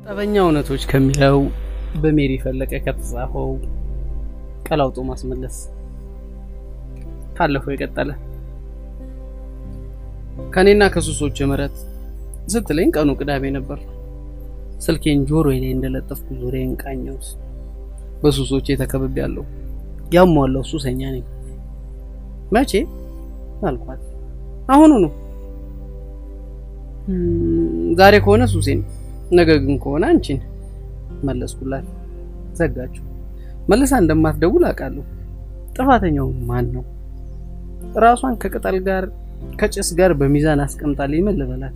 ጠበኛ እውነቶች ከሚለው በሜሪ ፈለቀ ከተጻፈው ቀላውጦ ማስመለስ ካለፈው የቀጠለ ከኔና ከሱሶች ምህረት ስትለኝ ቀኑ ቅዳሜ ነበር። ስልኬን ጆሮዬ ላይ እንደለጠፍኩ ዙሪያዬን ቃኘሁት። በሱሶቼ ተከብቤያለሁ። ያሟላው ሱሰኛ ነኝ። መቼ አልኳት። አሁኑ ነው። ዛሬ ከሆነ ሱሴን፣ ነገ ግን ከሆነ አንቺን መለስኩላት። ዘጋችሁ። መልሳ እንደማትደውል አውቃለሁ። ጥፋተኛው ማን ነው? ራሷን ከቅጠል ጋር ከጭስ ጋር በሚዛን አስቀምጣልኝ ምን ልበላት?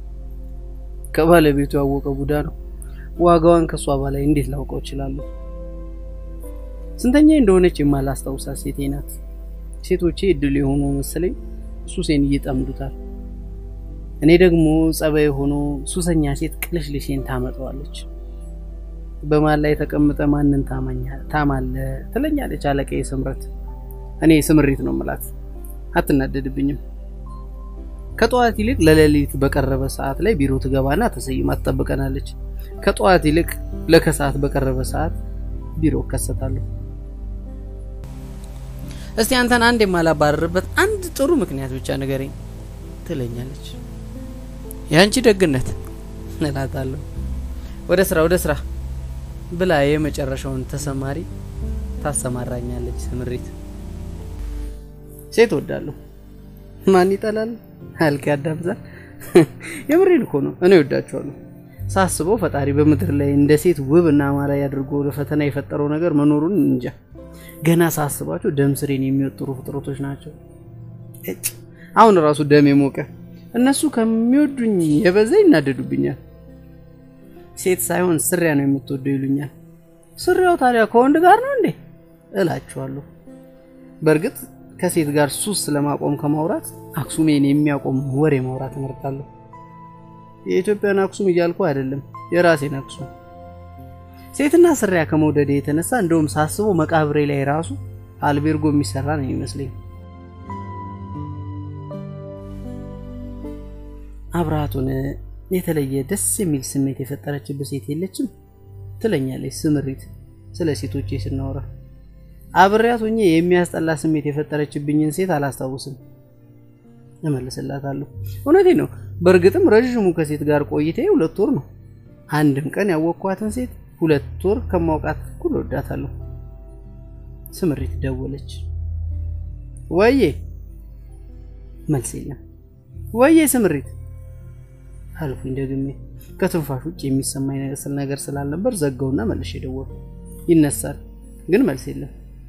ከባለቤቱ ያወቀ ቡዳ ነው። ዋጋዋን ከሷ በላይ እንዴት ላውቀው እችላለሁ? ስንተኛ እንደሆነች የማላስታውሳት ሴቴ ናት። ሴቶቼ እድል የሆኑ መሰለኝ ሱሴን እየጠምዱታል። እኔ ደግሞ ጸባይ ሆኖ ሱሰኛ ሴት ቅልሽልሽን ታመጣዋለች። በማን ላይ ተቀምጠ ማንን ታማለ ትለኛለች አለቃዬ ስምረት። እኔ ስምሪት ነው ምላት፣ አትናደድብኝም። ከጠዋት ይልቅ ለሌሊት በቀረበ ሰዓት ላይ ቢሮ ትገባና ተሰይማ ትጠብቀናለች። ከጠዋት ይልቅ ለከሰዓት በቀረበ ሰዓት ቢሮ እከሰታለሁ። እስቲ አንተን አንድ የማላባረርበት አንድ ጥሩ ምክንያት ብቻ ንገረኝ ትለኛለች። የአንቺ ደግነት እላታለሁ። ወደ ስራ ወደ ስራ ብላ የመጨረሻውን ተሰማሪ ታሰማራኛለች። ስምሪት ሴት ወዳለሁ። ማን ይጠላል አልክ ያዳምዛ። የምሬን እኮ ነው። እኔ ወዳቸዋለሁ። ሳስበው ፈጣሪ በምድር ላይ እንደ ሴት ውብ እና አማላይ አድርጎ ለፈተና የፈጠረው ነገር መኖሩን እንጃ። ገና ሳስባቸው ደም ስሬን የሚወጥሩ ፍጥረቶች ናቸው። እጭ አሁን ራሱ ደም የሞቀ እነሱ ከሚወዱኝ የበዛ ይናደዱብኛል። ሴት ሳይሆን ስሪያ ነው የምትወደው ይሉኛል። ስሪያው ታዲያ ከወንድ ጋር ነው እንዴ እላችኋለሁ። በእርግጥ ከሴት ጋር ሱስ ለማቆም ከማውራት አክሱሜን የሚያቆም ወሬ ማውራት እመርጣለሁ። የኢትዮጵያን አክሱም እያልኩ አይደለም፣ የራሴን አክሱም። ሴትና ስሪያ ከመውደዴ የተነሳ እንደውም ሳስበው መቃብሬ ላይ ራሱ አልቤርጎ የሚሰራ ነው ይመስለኝ። አብራቱን የተለየ ደስ የሚል ስሜት የፈጠረችበት ሴት የለችም ትለኛለች ስምሪት ስለ ሴቶቼ ስናወራ። አብሬያት ሆኜ የሚያስጠላ ስሜት የፈጠረችብኝን ሴት አላስታውስም እመልስላታለሁ። እውነቴ ነው። በእርግጥም ረዥሙ ከሴት ጋር ቆይቴ ሁለት ወር ነው። አንድም ቀን ያወቅኳትን ሴት ሁለት ወር ከማውቃት እኩል ወዳታለሁ። ስምሪት ደወለች። ወዬ መልስ የለም። ወዬ ስምሪት አልኩኝ ደግሜ። ከትንፋሽ ውጭ የሚሰማኝ ነገር ስላልነበር ዘጋውና መልሼ ደወልኩ። ይነሳል፣ ግን መልስ የለም።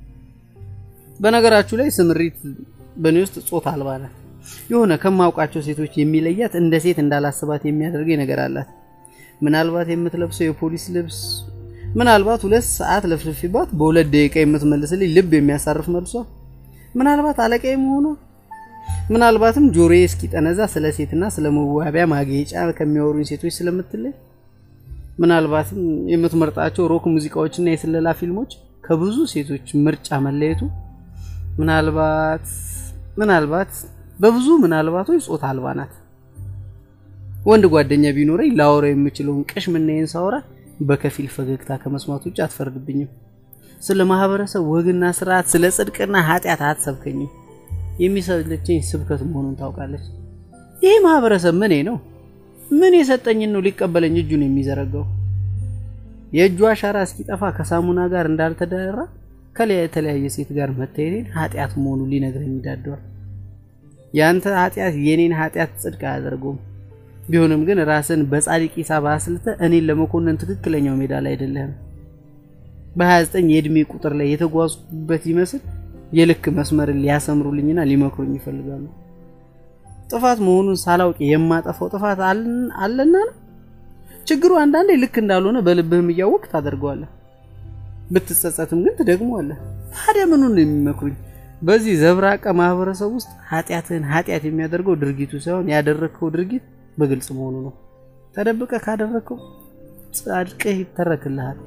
በነገራችሁ ላይ ስምሪት በእኔ ውስጥ ጾታ አልባ ናት። የሆነ ከማውቃቸው ሴቶች የሚለያት እንደ ሴት እንዳላስባት የሚያደርገኝ ነገር አላት። ምናልባት የምትለብሰው የፖሊስ ልብስ፣ ምናልባት ሁለት ሰዓት ለፍልፊባት በሁለት ደቂቃ የምትመልስልኝ ልብ የሚያሳርፍ መልሷ፣ ምናልባት አለቃዬ መሆኗ፣ ምናልባትም ጆሮዬ እስኪጠነዛ ስለ ሴትና ስለ መዋቢያ ማጌጫ ከሚያወሩኝ ሴቶች ስለምትለይ፣ ምናልባትም የምትመርጣቸው ሮክ ሙዚቃዎችና የስለላ ፊልሞች ከብዙ ሴቶች ምርጫ መለየቱ፣ ምናልባት ምናልባት በብዙ ምናልባቶች ጾታ አልባ ናት። ወንድ ጓደኛ ቢኖረኝ ላወራው የምችለውን ቅሽምናዬን ሳወራ በከፊል ፈገግታ ከመስማት ውጭ አትፈርድብኝም። ስለ ማህበረሰብ ወግና ስርዓት፣ ስለ ጽድቅና ኃጢአት አትሰብከኝም። የሚሰለቸኝ ስብከት መሆኑን ታውቃለች። ይህ ማህበረሰብ ምኔ ነው? ምን የሰጠኝን ነው ሊቀበለኝ እጁን የሚዘረጋው? የእጁ አሻራ እስኪጠፋ ከሳሙና ጋር እንዳልተዳራ ከላይ የተለያየ ሴት ጋር መታየቴን ኃጢአት መሆኑ ሊነግረኝ ይዳደዋል። ያንተ ኃጢአት የኔን ኃጢአት ጽድቅ አያደርገውም። ቢሆንም ግን ራስን በጻድቅ ሂሳብ አስልተ እኔን ለመኮንን ትክክለኛው ሜዳ ላይ አይደለህም። በ29 የእድሜ ቁጥር ላይ የተጓዝኩበት ይመስል የልክ መስመርን ሊያሰምሩልኝና ሊመክሩኝ ይፈልጋሉ። ጥፋት መሆኑን ሳላውቅ የማጠፋው ጥፋት አለና ነው። ችግሩ አንዳንዴ ልክ እንዳልሆነ በልብህም እያወቅ ታደርገዋለህ። ብትጸጸትም ግን ትደግመዋለህ። ታዲያ ምኑን ነው የሚመክሩኝ? በዚህ ዘብራቀ ማህበረሰብ ውስጥ ኃጢአትህን ኃጢአት የሚያደርገው ድርጊቱ ሳይሆን ያደረግከው ድርጊት በግልጽ መሆኑ ነው። ተደብቀ ካደረግከው ጻድቅህ ይተረክልሃል።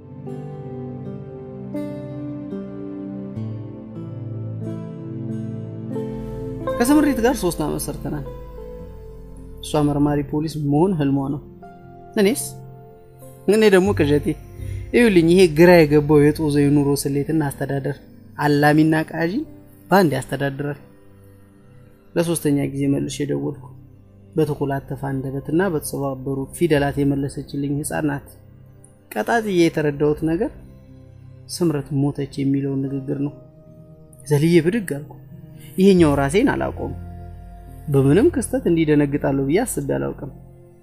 ከስምሪት ጋር ሶስት ዓመት ሰርተናል። እሷ መርማሪ ፖሊስ መሆን ህልሟ ነው። እኔስ እኔ ደግሞ ቅዠቴ ይኸውልኝ፣ ይሄ ግራ የገባው የጦዘ የኑሮ ስሌትና አስተዳደር አላሚና ቃዢ በአንድ ያስተዳድራል። ለሶስተኛ ጊዜ መልሼ ደወልኩ። በተኮላተፈ አንደበትና በተሰባበሩ ፊደላት የመለሰችልኝ ሕፃን ናት። ቀጣጥዬ የተረዳሁት ነገር ስምረት ሞተች የሚለውን ንግግር ነው። ዘልዬ ብድግ አልኩ። ይሄኛው ራሴን አላውቀውም። በምንም ክስተት እንዲደነግጣለሁ ብዬ አስቤ አላውቅም።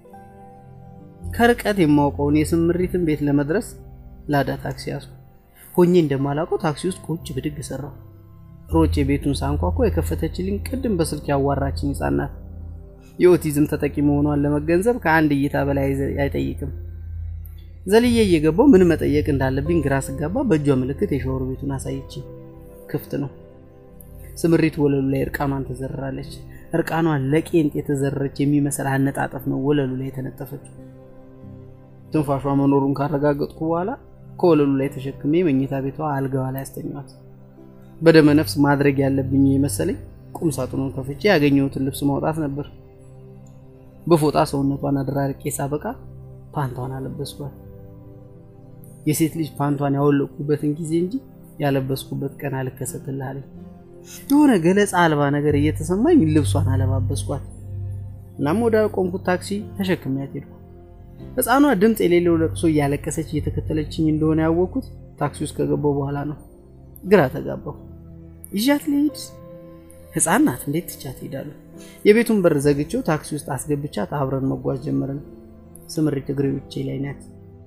ከርቀት የማውቀውን የስምሪትን ቤት ለመድረስ ላዳ ታክሲ ያዝኩ። ሆኜ እንደማላውቀው ታክሲ ውስጥ ቁጭ ብድግ ሰራው። ሮጬ ቤቱን ሳንኳኳ የከፈተችልኝ ቅድም በስልክ ያዋራችኝ ሕፃን ናት። የኦቲዝም ተጠቂ መሆኗን ለመገንዘብ ከአንድ እይታ በላይ አይጠይቅም። ዘልዬ እየገባው ምን መጠየቅ እንዳለብኝ ግራ ስጋባ በእጇ ምልክት የሻወር ቤቱን አሳየችኝ። ክፍት ነው። ስምሪት ወለሉ ላይ እርቃኗን ተዘርራለች። እርቃኗን ለቄንጥ የተዘረረች የሚመስል አነጣጠፍ ነው ወለሉ ላይ የተነጠፈችው። ትንፋሿ መኖሩን ካረጋገጥኩ በኋላ ከወለሉ ላይ ተሸክሜ መኝታ ቤቷ አልጋዋ ላይ አስተኛት። በደመ ነፍስ ማድረግ ያለብኝ የመሰለኝ ቁም ሳጥኑን ከፍቼ ያገኘሁትን ልብስ ማውጣት ነበር። በፎጣ ሰውነቷን አደራርቄ ሳበቃ ፓንቷን አለበስኳት። የሴት ልጅ ፓንቷን ያወለቅኩበትን ጊዜ እንጂ ያለበስኩበት ቀን አልከሰትልሃለኝ። የሆነ ገለጻ አልባ ነገር እየተሰማኝ ልብሷን አለባበስኳት። እናም ወደ ቆምኩት ታክሲ ተሸክሚያት ሄድኩ። ሕፃኗ ድምፅ የሌለው ለቅሶ እያለቀሰች እየተከተለችኝ እንደሆነ ያወቅኩት ታክሲ ውስጥ ከገባው በኋላ ነው። ግራ ተጋባሁ። ይዣት ልሂድ? ሕፃን ናት፣ እንዴት ትቻት ሄዳለሁ? የቤቱን በር ዘግቼው ታክሲ ውስጥ አስገብቻት አብረን መጓዝ ጀመርን። ስምሪት እግሬዎቼ ላይ ናት።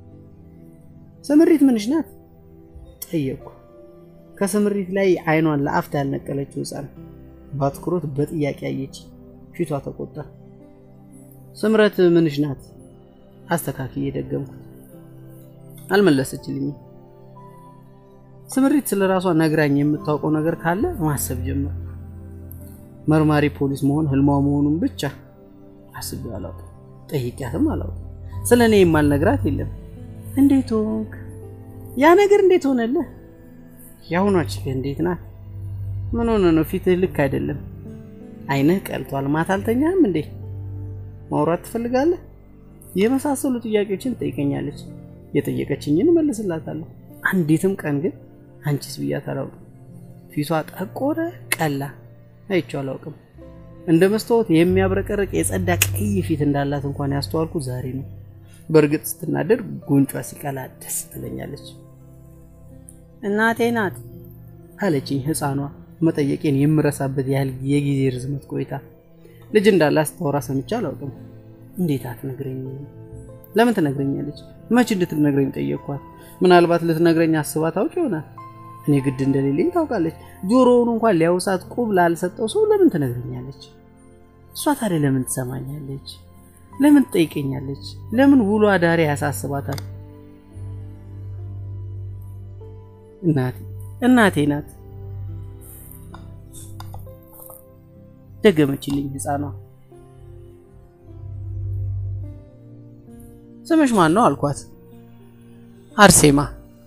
ስምሪት ምንሽ ናት ጠየቅኩ። ከስምሪት ላይ አይኗን ለአፍታ ያልነቀለችው ሕፃን በአትኩሮት በጥያቄ አየች። ፊቷ ተቆጣ። ስምረት ምንሽ ናት አስተካክዬ ደገምኩት። አልመለሰችልኝም። ስምሪት ስለ ራሷ ነግራኝ የምታውቀው ነገር ካለ ማሰብ ጀመር። መርማሪ ፖሊስ መሆን ህልሟ መሆኑን ብቻ አስቤ አላውቅም። ጠይቂያትም አላውቅም። ስለ እኔ የማልነግራት የለም። እንዴት ሆንክ? ያ ነገር እንዴት ሆነልህ? የአሁኗች እንዴት ናት? ምን ሆነ ነው? ፊትህ ልክ አይደለም። አይንህ ቀልቷል። ማታ አልተኛህም እንዴ? ማውራት ትፈልጋለህ? የመሳሰሉ ጥያቄዎችን ትጠይቀኛለች። የጠየቀችኝን እመልስላታለሁ። አንዲትም ቀን ግን አንቺስ ብያት አላውቅም። ፊቷ ጠቆረ፣ ቀላ፣ አይቼው አላውቅም። እንደ መስታወት የሚያብረቀርቅ የጸዳ ቀይ ፊት እንዳላት እንኳን ያስተዋልኩ ዛሬ ነው። በእርግጥ ስትናደድ ጉንጯ ሲቀላ ደስ ትለኛለች። እናቴ ናት አለችኝ ሕፃኗ መጠየቄን የምረሳበት ያህል የጊዜ ርዝመት ቆይታ። ልጅ እንዳላት ስታወራ ሰምቼ አላውቅም። እንዴት አትነግረኝ? ለምን ትነግረኛለች? መች እንድትነግረኝ ጠየቅኳት። ምናልባት ልትነግረኝ አስባ ታውቅ ይሆናል። እኔ ግድ እንደሌለኝ ታውቃለች። ጆሮውን እንኳን ሊያውሳት ቁብ ላልሰጠው ሰው ለምን ትነግረኛለች? እሷ ታዲያ ለምን ትሰማኛለች? ለምን ትጠይቀኛለች? ለምን ውሎ አዳሪ ያሳስባታል? እናቴ እናቴ ናት ደገመችልኝ ሕፃኗ። ስምሽ ማን ነው አልኳት። አርሴማ።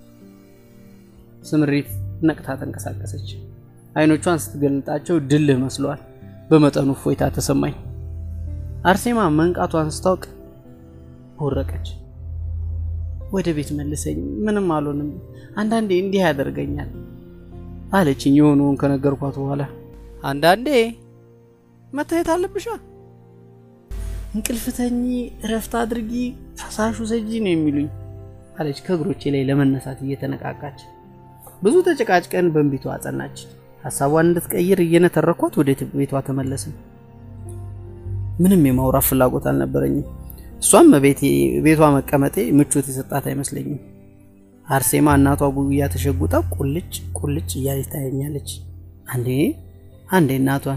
ስምሪት ነቅታ ተንቀሳቀሰች። አይኖቿን ስትገልጣቸው ድልህ መስሏል። በመጠኑ እፎይታ ተሰማኝ። አርሴማ መንቃቷን ስታውቅ ወረቀች። ወደ ቤት መልሰኝ፣ ምንም አልሆንም፣ አንዳንዴ እንዲህ ያደርገኛል አለችኝ። የሆነውን ከነገርኳት በኋላ አንዳንዴ መታየት አለብሻ እንቅልፍ ተኚ፣ እረፍት አድርጊ፣ ፈሳሹ ሰጂ ነው የሚሉኝ አለች ከእግሮቼ ላይ ለመነሳት እየተነቃቃች። ብዙ ተጨቃጭቀን በእንቢቷ አጸናች። ሀሳቧን እንድትቀይር እየነተረኳት ወደ ቤቷ ተመለስን። ምንም የማውራት ፍላጎት አልነበረኝም። እሷም ቤቷ መቀመጤ ምቾት የሰጣት አይመስለኝም። አርሴማ እናቷ ጉያ ተሸጉጣ ቁልጭ ቁልጭ እያለች ታየኛለች። አንዴ አንዴ እናቷን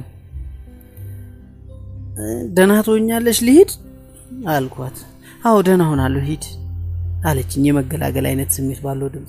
ደህና ትሆኛለሽ ልሂድ አልኳት። አዎ ደህና ሆናለሁ ሂድ አለችኝ የመገላገል አይነት ስሜት ባለው ድምፅ።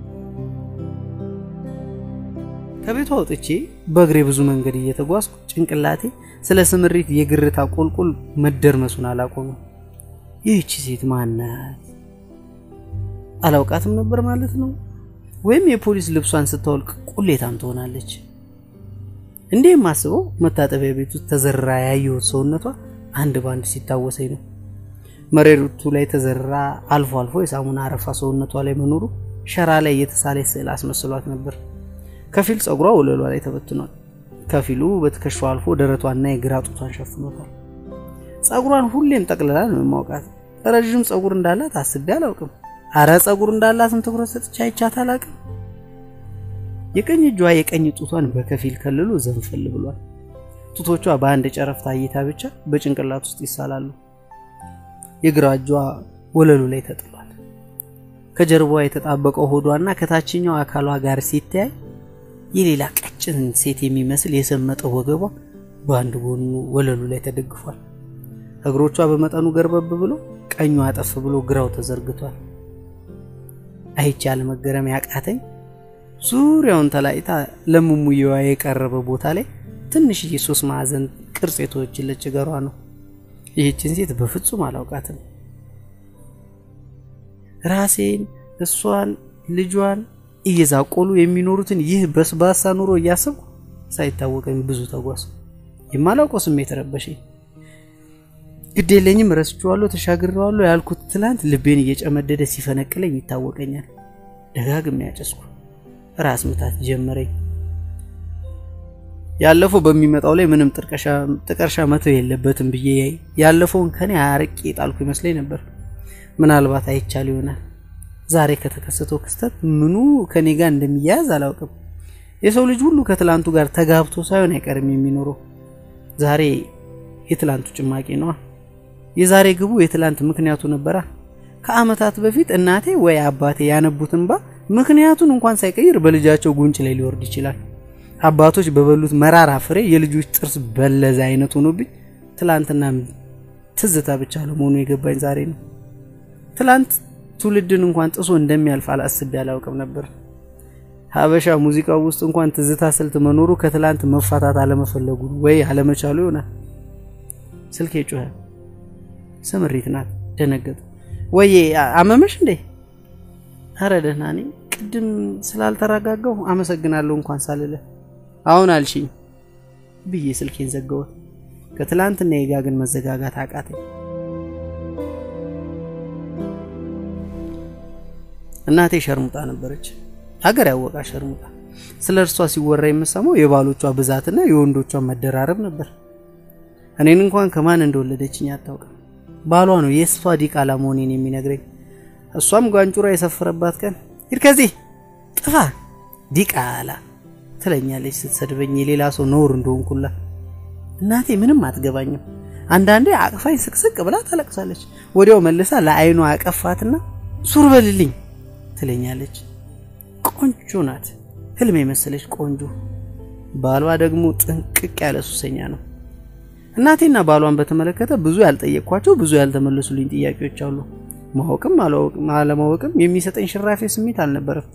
ከቤቷ ወጥቼ በእግሬ ብዙ መንገድ እየተጓዝኩ ጭንቅላቴ ስለ ስምሪት የግርታ ቁልቁል መደርመሱን አላቆመም። ይህቺ ሴት ማናት? አላውቃትም ነበር ማለት ነው? ወይም የፖሊስ ልብሷን ስታወልቅ ቁሌታም ትሆናለች? እንዴ የማስበው መታጠቢያ ቤት ውስጥ ተዘራ ያየሁት ሰውነቷ አንድ ባንድ ሲታወሰኝ ነው። መሬቱ ላይ ተዘራ አልፎ አልፎ የሳሙና አረፋ ሰውነቷ ላይ መኖሩ ሸራ ላይ የተሳለች ስዕል አስመስሏት ነበር። ከፊል ጸጉሯ ወለሏ ላይ ተበትኗል። ከፊሉ በትከሻው አልፎ ደረቷና የግራ ጡቷን ሸፍኖታል። ጸጉሯን ሁሌም ጠቅልላ ነው የማውቃት። ረዥም ጸጉር እንዳላት አስቤ አላውቅም። አረ ጸጉር እንዳላትም ትኩረት ሰጥቼ አይቻት አላውቅም። የቀኝ እጇ የቀኝ ጡቷን በከፊል ከልሎ ዘንፈል ብሏል። ጡቶቿ በአንድ ጨረፍታ እይታ ብቻ በጭንቅላት ውስጥ ይሳላሉ። የግራ እጇ ወለሉ ላይ ተጥሏል። ከጀርባዋ የተጣበቀው ሆዷና ከታችኛው አካሏ ጋር ሲተያይ የሌላ ቀጭን ሴት የሚመስል የሰመጠው ወገቧ በአንድ ጎኑ ወለሉ ላይ ተደግፏል። እግሮቿ በመጠኑ ገርበብ ብሎ ቀኙ አጠፍ ብሎ ግራው ተዘርግቷል። አይቼ አለመገረም ያቃተኝ ዙሪያውን ተላይታ ለሙሙየዋ የቀረበ ቦታ ላይ ትንሽዬ ሶስት ማዕዘን ቅርጽ የተወችለች እገሯ ነው። ይህችን ሴት በፍጹም አላውቃትም። ራሴን፣ እሷን፣ ልጇን እየዛቆሉ የሚኖሩትን ይህ በስባሳ ኑሮ እያሰብኩ ሳይታወቀኝ ብዙ ተጓዝ። የማላውቀው ስሜት ረበሸኝ። ግድ የለኝም ረስቼዋለሁ፣ ተሻግሬዋለሁ ያልኩት ትላንት ልቤን እየጨመደደ ሲፈነቅለኝ ይታወቀኛል። ደጋግሜ ያጨስኩ፣ ራስ ምታት ጀመረኝ። ያለፈው በሚመጣው ላይ ምንም ጥቀርሻ መተው የለበትም ብዬ ያለፈውን ከኔ አርቄ ጣልኩ ይመስለኝ ነበር። ምናልባት አይቻል ይሆናል። ዛሬ ከተከሰተው ክስተት ምኑ ከኔ ጋር እንደሚያያዝ አላውቅም። የሰው ልጅ ሁሉ ከትላንቱ ጋር ተጋብቶ ሳይሆን አይቀርም የሚኖረው። ዛሬ የትላንቱ ጭማቂ ነዋ። የዛሬ ግቡ የትላንት ምክንያቱ ነበራ። ከዓመታት በፊት እናቴ ወይ አባቴ ያነቡት እንባ ምክንያቱን እንኳን ሳይቀይር በልጃቸው ጉንጭ ላይ ሊወርድ ይችላል። አባቶች በበሉት መራራ ፍሬ የልጆች ጥርስ በለዘ አይነት ሆኖብኝ ትላንትና ትዝታ ብቻ ለመሆኑ የገባኝ ዛሬ ነው። ትላንት ትውልድን እንኳን ጥሶ እንደሚያልፍ አላስቤ አላውቅም ነበር። ሀበሻ ሙዚቃው ውስጥ እንኳን ትዝታ ስልት መኖሩ ከትላንት መፋታት አለመፈለጉ ወይ አለመቻሉ ይሆናል። ስልኬ ጮኸ። ስምሪት ናት። ደነገጡ። ወዬ አመመሽ እንዴ? አረ ደህና ነኝ። ቅድም ስላልተረጋጋሁ አመሰግናለሁ እንኳን ሳልለ አሁን አልሽኝ ብዬ ስልኬን ዘጋሁት። ከትላንትና የጋ ግን መዘጋጋት አቃተኝ። እናቴ ሸርሙጣ ነበረች፣ ሀገር ያወቃ ሸርሙጣ። ስለ እርሷ ሲወራ የምሰማው የባሎቿ ብዛትና የወንዶቿ መደራረብ ነበር። እኔን እንኳን ከማን እንደወለደችኝ አታውቅም። ባሏ ነው የእሷ ዲቃላ መሆኔን የሚነግረኝ። እሷም ጓንጩራ የሰፈረባት ቀን ሂድ ከዚህ ጥፋ ዲቃላ ትለኛለች ስትሰድበኝ የሌላ ሰው ነውር እንደሆንኩላ። እናቴ ምንም አትገባኝም። አንዳንዴ አቅፋኝ ስቅስቅ ብላ ታለቅሳለች። ወዲያው መልሳ ለአይኗ አቀፋትና ሱር በልልኝ ትለኛለች። ቆንጆ ናት፣ ህልም የመሰለች ቆንጆ። ባሏ ደግሞ ጥንቅቅ ያለ ሱሰኛ ነው። እናቴና ባሏን በተመለከተ ብዙ ያልጠየቅኳቸው ብዙ ያልተመለሱልኝ ጥያቄዎች አሉ። ማወቅም አለማወቅም የሚሰጠኝ ሽራፌ ስሜት አልነበረም።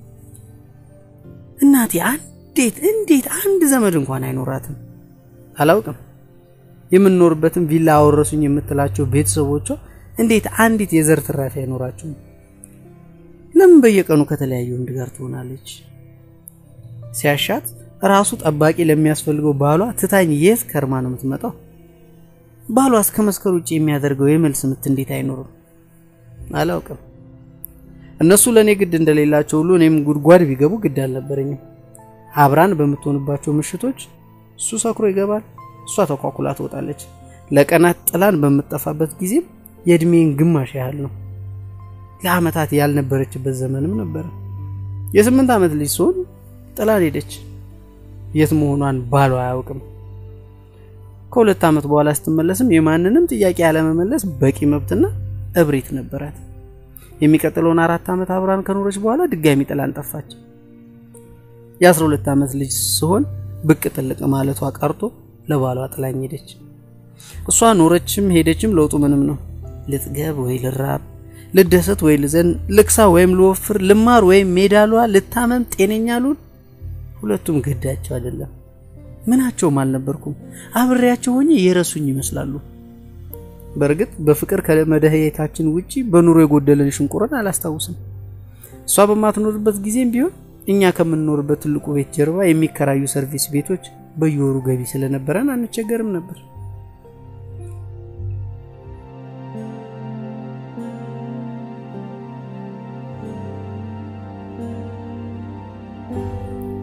እናቴ እንዴት እንዴት አንድ ዘመድ እንኳን አይኖራትም? አላውቅም። የምንኖርበትም ቪላ አወረሱኝ የምትላቸው ቤተሰቦቿ እንዴት አንዲት የዘር ትራፊ አይኖራቸውም? ለምን በየቀኑ ከተለያየ ወንድ ጋር ትሆናለች? ሲያሻት ራሱ ጠባቂ ለሚያስፈልገው ባሏ ትታኝ የት ከርማ ነው የምትመጣው? ባሏ እስከ መስከር ውጭ የሚያደርገው የመልስ ምት እንዴት አይኖርም? አላውቅም። እነሱ ለእኔ ግድ እንደሌላቸው ሁሉ እኔም ጉድጓድ ቢገቡ ግድ አልነበረኝም። አብራን በምትሆንባቸው ምሽቶች እሱ ሰክሮ ይገባል፣ እሷ ተኳኩላ ትወጣለች። ለቀናት ጥላን በምትጠፋበት ጊዜም የእድሜን ግማሽ ያህል ነው። ለአመታት ያልነበረችበት ዘመንም ነበረ። የስምንት ዓመት ልጅ ሲሆን ጥላን ሄደች። የት መሆኗን ባሏ አያውቅም። ከሁለት ዓመት በኋላ ስትመለስም የማንንም ጥያቄ ያለመመለስ በቂ መብትና እብሪት ነበራት። የሚቀጥለውን አራት ዓመት አብራን ከኖረች በኋላ ድጋሚ ጥላን ጠፋች። የአስራ ሁለት ዓመት ልጅ ሲሆን ብቅ ጥልቅ ማለቷ ቀርቶ ለባሏ ጥላኝ ሄደች። እሷ ኖረችም ሄደችም ለውጡ ምንም ነው። ልጥገብ ወይ ልራብ፣ ልደሰት ወይ ልዘን፣ ልክሳ ወይም ልወፍር፣ ልማር ወይም ሜዳሏ፣ ልታመም፣ ጤነኛ ልሁን፣ ሁለቱም ግዳቸው አይደለም። ምናቸውም አልነበርኩም። አብሬያቸው ሆኜ የረሱኝ ይመስላሉ። በእርግጥ በፍቅር ከመደህየታችን ውጪ በኑሮ የጎደለን ሽንቁርን አላስታውስም። እሷ በማትኖርበት ጊዜም ቢሆን እኛ ከምንኖርበት ትልቁ ቤት ጀርባ የሚከራዩ ሰርቪስ ቤቶች በየወሩ ገቢ ስለነበረን አንቸገርም ነበር።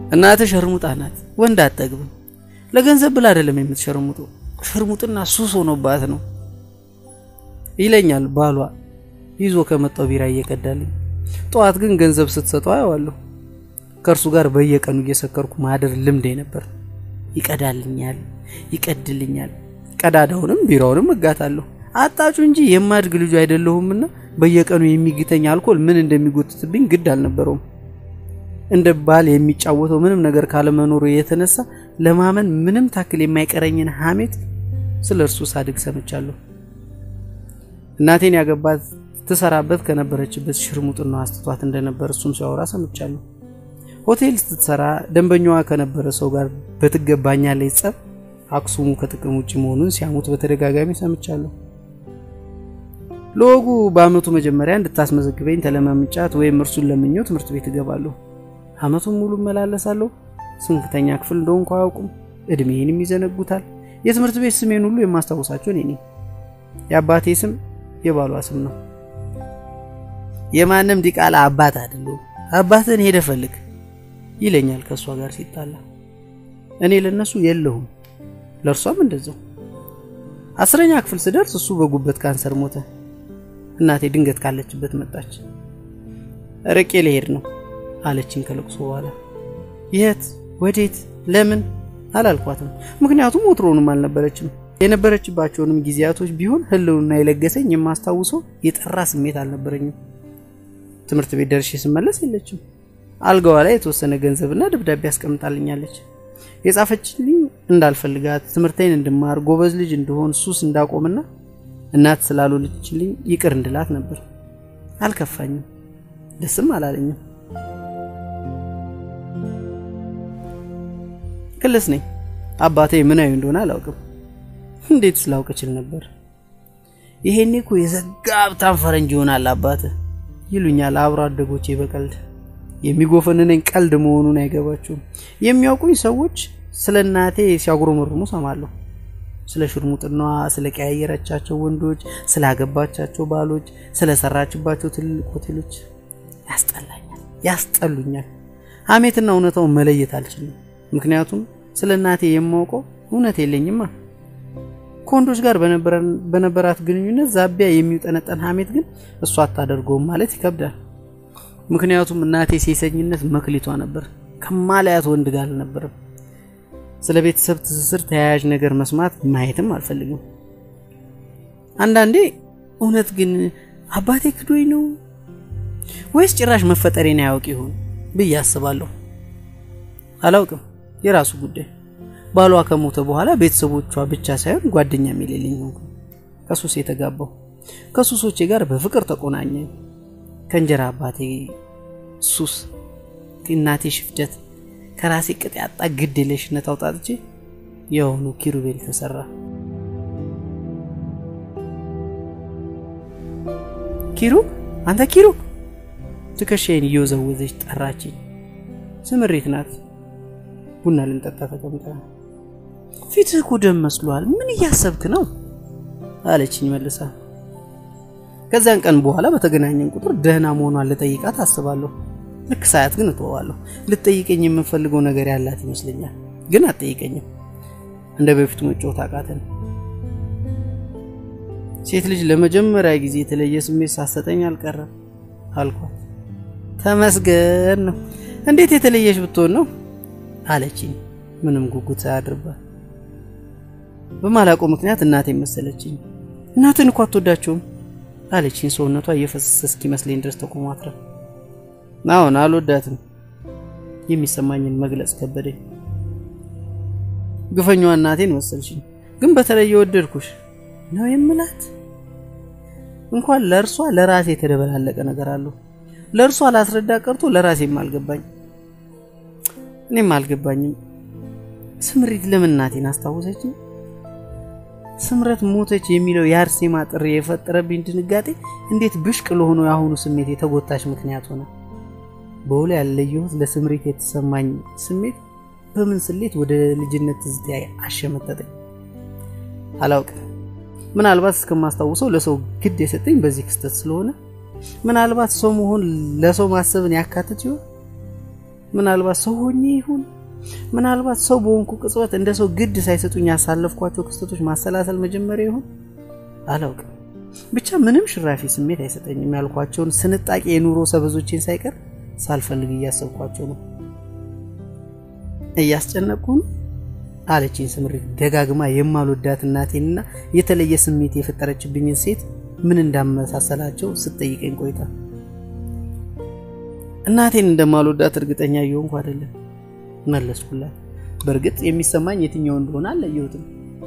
እናትህ ሸርሙጣ ናት፣ ወንድ አትጠግብም። ለገንዘብ ብላ አይደለም የምትሸርሙጡ፣ ሽርሙጥና ሱስ ሆኖባት ነው ይለኛል ባሏ ይዞ ከመጣው ቢራ እየቀዳልኝ። ጠዋት ግን ገንዘብ ስትሰጠው አየዋለሁ። ከእርሱ ጋር በየቀኑ እየሰከርኩ ማደር ልምዴ ነበር። ይቀዳልኛል፣ ይቀድልኛል። ቀዳዳውንም ቢራውንም እጋታለሁ። አጣጩ እንጂ የማድግ ልጁ አይደለሁምና በየቀኑ የሚግተኝ አልኮል ምን እንደሚጎትትብኝ ግድ አልነበረውም። እንደ ባል የሚጫወተው ምንም ነገር ካለመኖሩ የተነሳ ለማመን ምንም ታክል የማይቀረኝን ሐሜት ስለ እርሱ ሳድግ ሰምቻለሁ። እናቴን ያገባት ትሰራበት ከነበረችበት ሽርሙጥና አስትቷት እንደነበር እሱም ሲያወራ ሰምቻለሁ። ሆቴል ስትሰራ ደንበኛዋ ከነበረ ሰው ጋር በትገባኛለች ጸብ አክሱሙ ከጥቅም ውጭ መሆኑን ሲያሙት በተደጋጋሚ ሰምቻለሁ። ለወጉ በአመቱ መጀመሪያ እንድታስመዘግበኝ ተለማምጫት ወይም እርሱን ለምኘው ትምህርት ቤት እገባለሁ። አመቱን ሙሉ እመላለሳለሁ። ስንተኛ ክፍል እንደሆንኩ አያውቁም። እድሜንም ይዘነጉታል። የትምህርት ቤት ስሜን ሁሉ የማስታውሳቸው እኔ ነኝ። የአባቴ ስም የባሏ ስም ነው። የማንም ዲቃላ አባት አይደለሁም። አባትን ሄደ ፈልግ ይለኛል ከእሷ ጋር ሲጣላ። እኔ ለነሱ የለሁም፣ ለእርሷም እንደዛው። አስረኛ ክፍል ስደርስ እሱ በጉበት ካንሰር ሞተ። እናቴ ድንገት ካለችበት መጣች። ርቄ ልሄድ ነው አለችኝ ከለቅሶ በኋላ። የት ወዴት ለምን አላልኳትም፣ ምክንያቱም ወትሮውንም አልነበረችም። የነበረችባቸውንም ጊዜያቶች ቢሆን ህልውና የለገሰኝ የማስታውሰው የጠራ ስሜት አልነበረኝም። ትምህርት ቤት ደርሼ ስመለስ የለችም። አልጋዋ ላይ የተወሰነ ገንዘብና ደብዳቤ አስቀምጣልኛለች። የጻፈችልኝ እንዳልፈልጋት፣ ትምህርቴን እንድማር፣ ጎበዝ ልጅ እንደሆን፣ ሱስ እንዳቆምና እናት ስላልወለደችልኝ ይቅር እንድላት ነበር። አልከፋኝም፣ ደስም አላለኝም። ክልስ ነኝ። አባቴ ምናዊ እንደሆነ አላውቅም። እንዴት ስላውቅ እችል ነበር? ይሄኔ እኮ የዘጋ ሀብታም ፈረንጅ ይሆናል አባትህ ይሉኛል አብሮ አደጎቼ በቀልድ የሚጎፈንነኝ ቀልድ መሆኑን አይገባቸውም። የሚያውቁኝ ሰዎች ስለ እናቴ ሲያጉረመርሙ ሰማለሁ። ስለ ሽርሙጥናዋ፣ ስለ ቀያየረቻቸው ወንዶች፣ ስላገባቻቸው ባሎች፣ ስለ ሰራችባቸው ትልልቅ ሆቴሎች ያስጠላኛል፣ ያስጠሉኛል። ሀሜትና እውነታውን መለየት አልችልም። ምክንያቱም ስለ እናቴ የማውቀው እውነት የለኝማ። ከወንዶች ጋር በነበራት ግንኙነት ዛቢያ የሚውጠነጠን ሀሜት ግን እሷ አታደርገውም ማለት ይከብዳል። ምክንያቱም እናቴ ሴሰኝነት መክሊቷ ነበር። ከማላያት ወንድ ጋር አልነበረም። ስለ ቤተሰብ ትስስር ተያያዥ ነገር መስማት ማየትም አልፈልግም። አንዳንዴ እውነት ግን አባቴ ክዶኝ ነው ወይስ ጭራሽ መፈጠሬን አያውቅ ይሆን ብዬ አስባለሁ። አላውቅም፣ የራሱ ጉዳይ። ባሏ ከሞተ በኋላ ቤተሰቦቿ ብቻ ሳይሆን ጓደኛም የሌለኝ ሆንኩ። ከሱስ የተጋባው ከሱሶቼ ጋር በፍቅር ተቆናኘ። ከእንጀራ አባቴ ሱስ፣ ከእናቴ ሽፍደት፣ ከራሴ ቅጥ ያጣ ግድ የለሽነት አውጣጥቼ የሆኑ ኪሩቤል ተሰራ። ኪሩ አንተ ኪሩ ትከሻዬን እየወዘወዘች ጠራችኝ። ስምሬት ናት። ቡና ልንጠጣ ተቀምጠ ፊትህ እኮ ደም መስሏል። ምን እያሰብክ ነው አለችኝ መልሳ። ከዚያን ቀን በኋላ በተገናኘን ቁጥር ደህና መሆኗን ልጠይቃት አስባለሁ። ልክ ሳያት ግን እተዋለሁ። ልትጠይቀኝ የምፈልገው ነገር ያላት ይመስለኛል፣ ግን አትጠይቀኝም። እንደ በፊቱ መጫወት አቃተን። ሴት ልጅ ለመጀመሪያ ጊዜ የተለየ ስሜት ሳሰጠኝ አልቀረም አልኳት። ተመስገን ነው። እንዴት የተለየሽ ብትሆን ነው አለችኝ፣ ምንም ጉጉት ሳያድርባት። በማላውቀው ምክንያት እናቴ መሰለችኝ። እናትን እኮ አትወዳቸውም አለችኝ፣ ሰውነቷ እየፈሰሰ እስኪመስለኝ ድረስ ተቆማትረ። አሁን አልወዳትም። የሚሰማኝን መግለጽ ከበደኝ። ግፈኛዋ እናቴን መሰልሽኝ፣ ግን በተለየ ወደድኩሽ ነው የምላት። እንኳን ለእርሷ ለራሴ የተደበላለቀ ነገር አለው። ለእርሷ ላስረዳ ቀርቶ ለራሴም አልገባኝ እኔም አልገባኝም። ስምሪት ለምን እናቴን አስታወሰችኝ? ስምረት ሞተች የሚለው የአርሴማ ጥሪ የፈጠረብኝ ድንጋጤ እንዴት ብሽቅ ለሆነው የአሁኑ ስሜት የተጎታች ምክንያት ሆነ። በውሎ ያለየሁት ለስምሪት የተሰማኝ ስሜት በምን ስሌት ወደ ልጅነት ትዝታ አሸመጠጠኝ አላውቅም። ምናልባት እስከማስታውሰው ለሰው ግድ የሰጠኝ በዚህ ክስተት ስለሆነ ምናልባት ሰው መሆን ለሰው ማሰብን ያካትት ይሆን? ምናልባት ሰው ሆኜ ይሁን ምናልባት ሰው በሆንኩ ቅጽበት እንደ ሰው ግድ ሳይሰጡኝ ያሳለፍኳቸው ክስተቶች ማሰላሰል መጀመሪያ ይሁን አላውቅም። ብቻ ምንም ሽራፊ ስሜት አይሰጠኝም። ያልኳቸውን ስንጣቂ የኑሮ ሰበዞቼን ሳይቀር ሳልፈልግ እያሰብኳቸው ነው። እያስጨነቅኩ ነው አለችኝ ስምሪት ደጋግማ የማልወዳት እናቴንና የተለየ ስሜት የፈጠረችብኝን ሴት ምን እንዳመሳሰላቸው ስትጠይቀኝ ቆይታ እናቴን እንደማልወዳት እርግጠኛ እየሆንኩ አይደለም መለስኩላት። በእርግጥ የሚሰማኝ የትኛው እንደሆነ አልለየሁትም።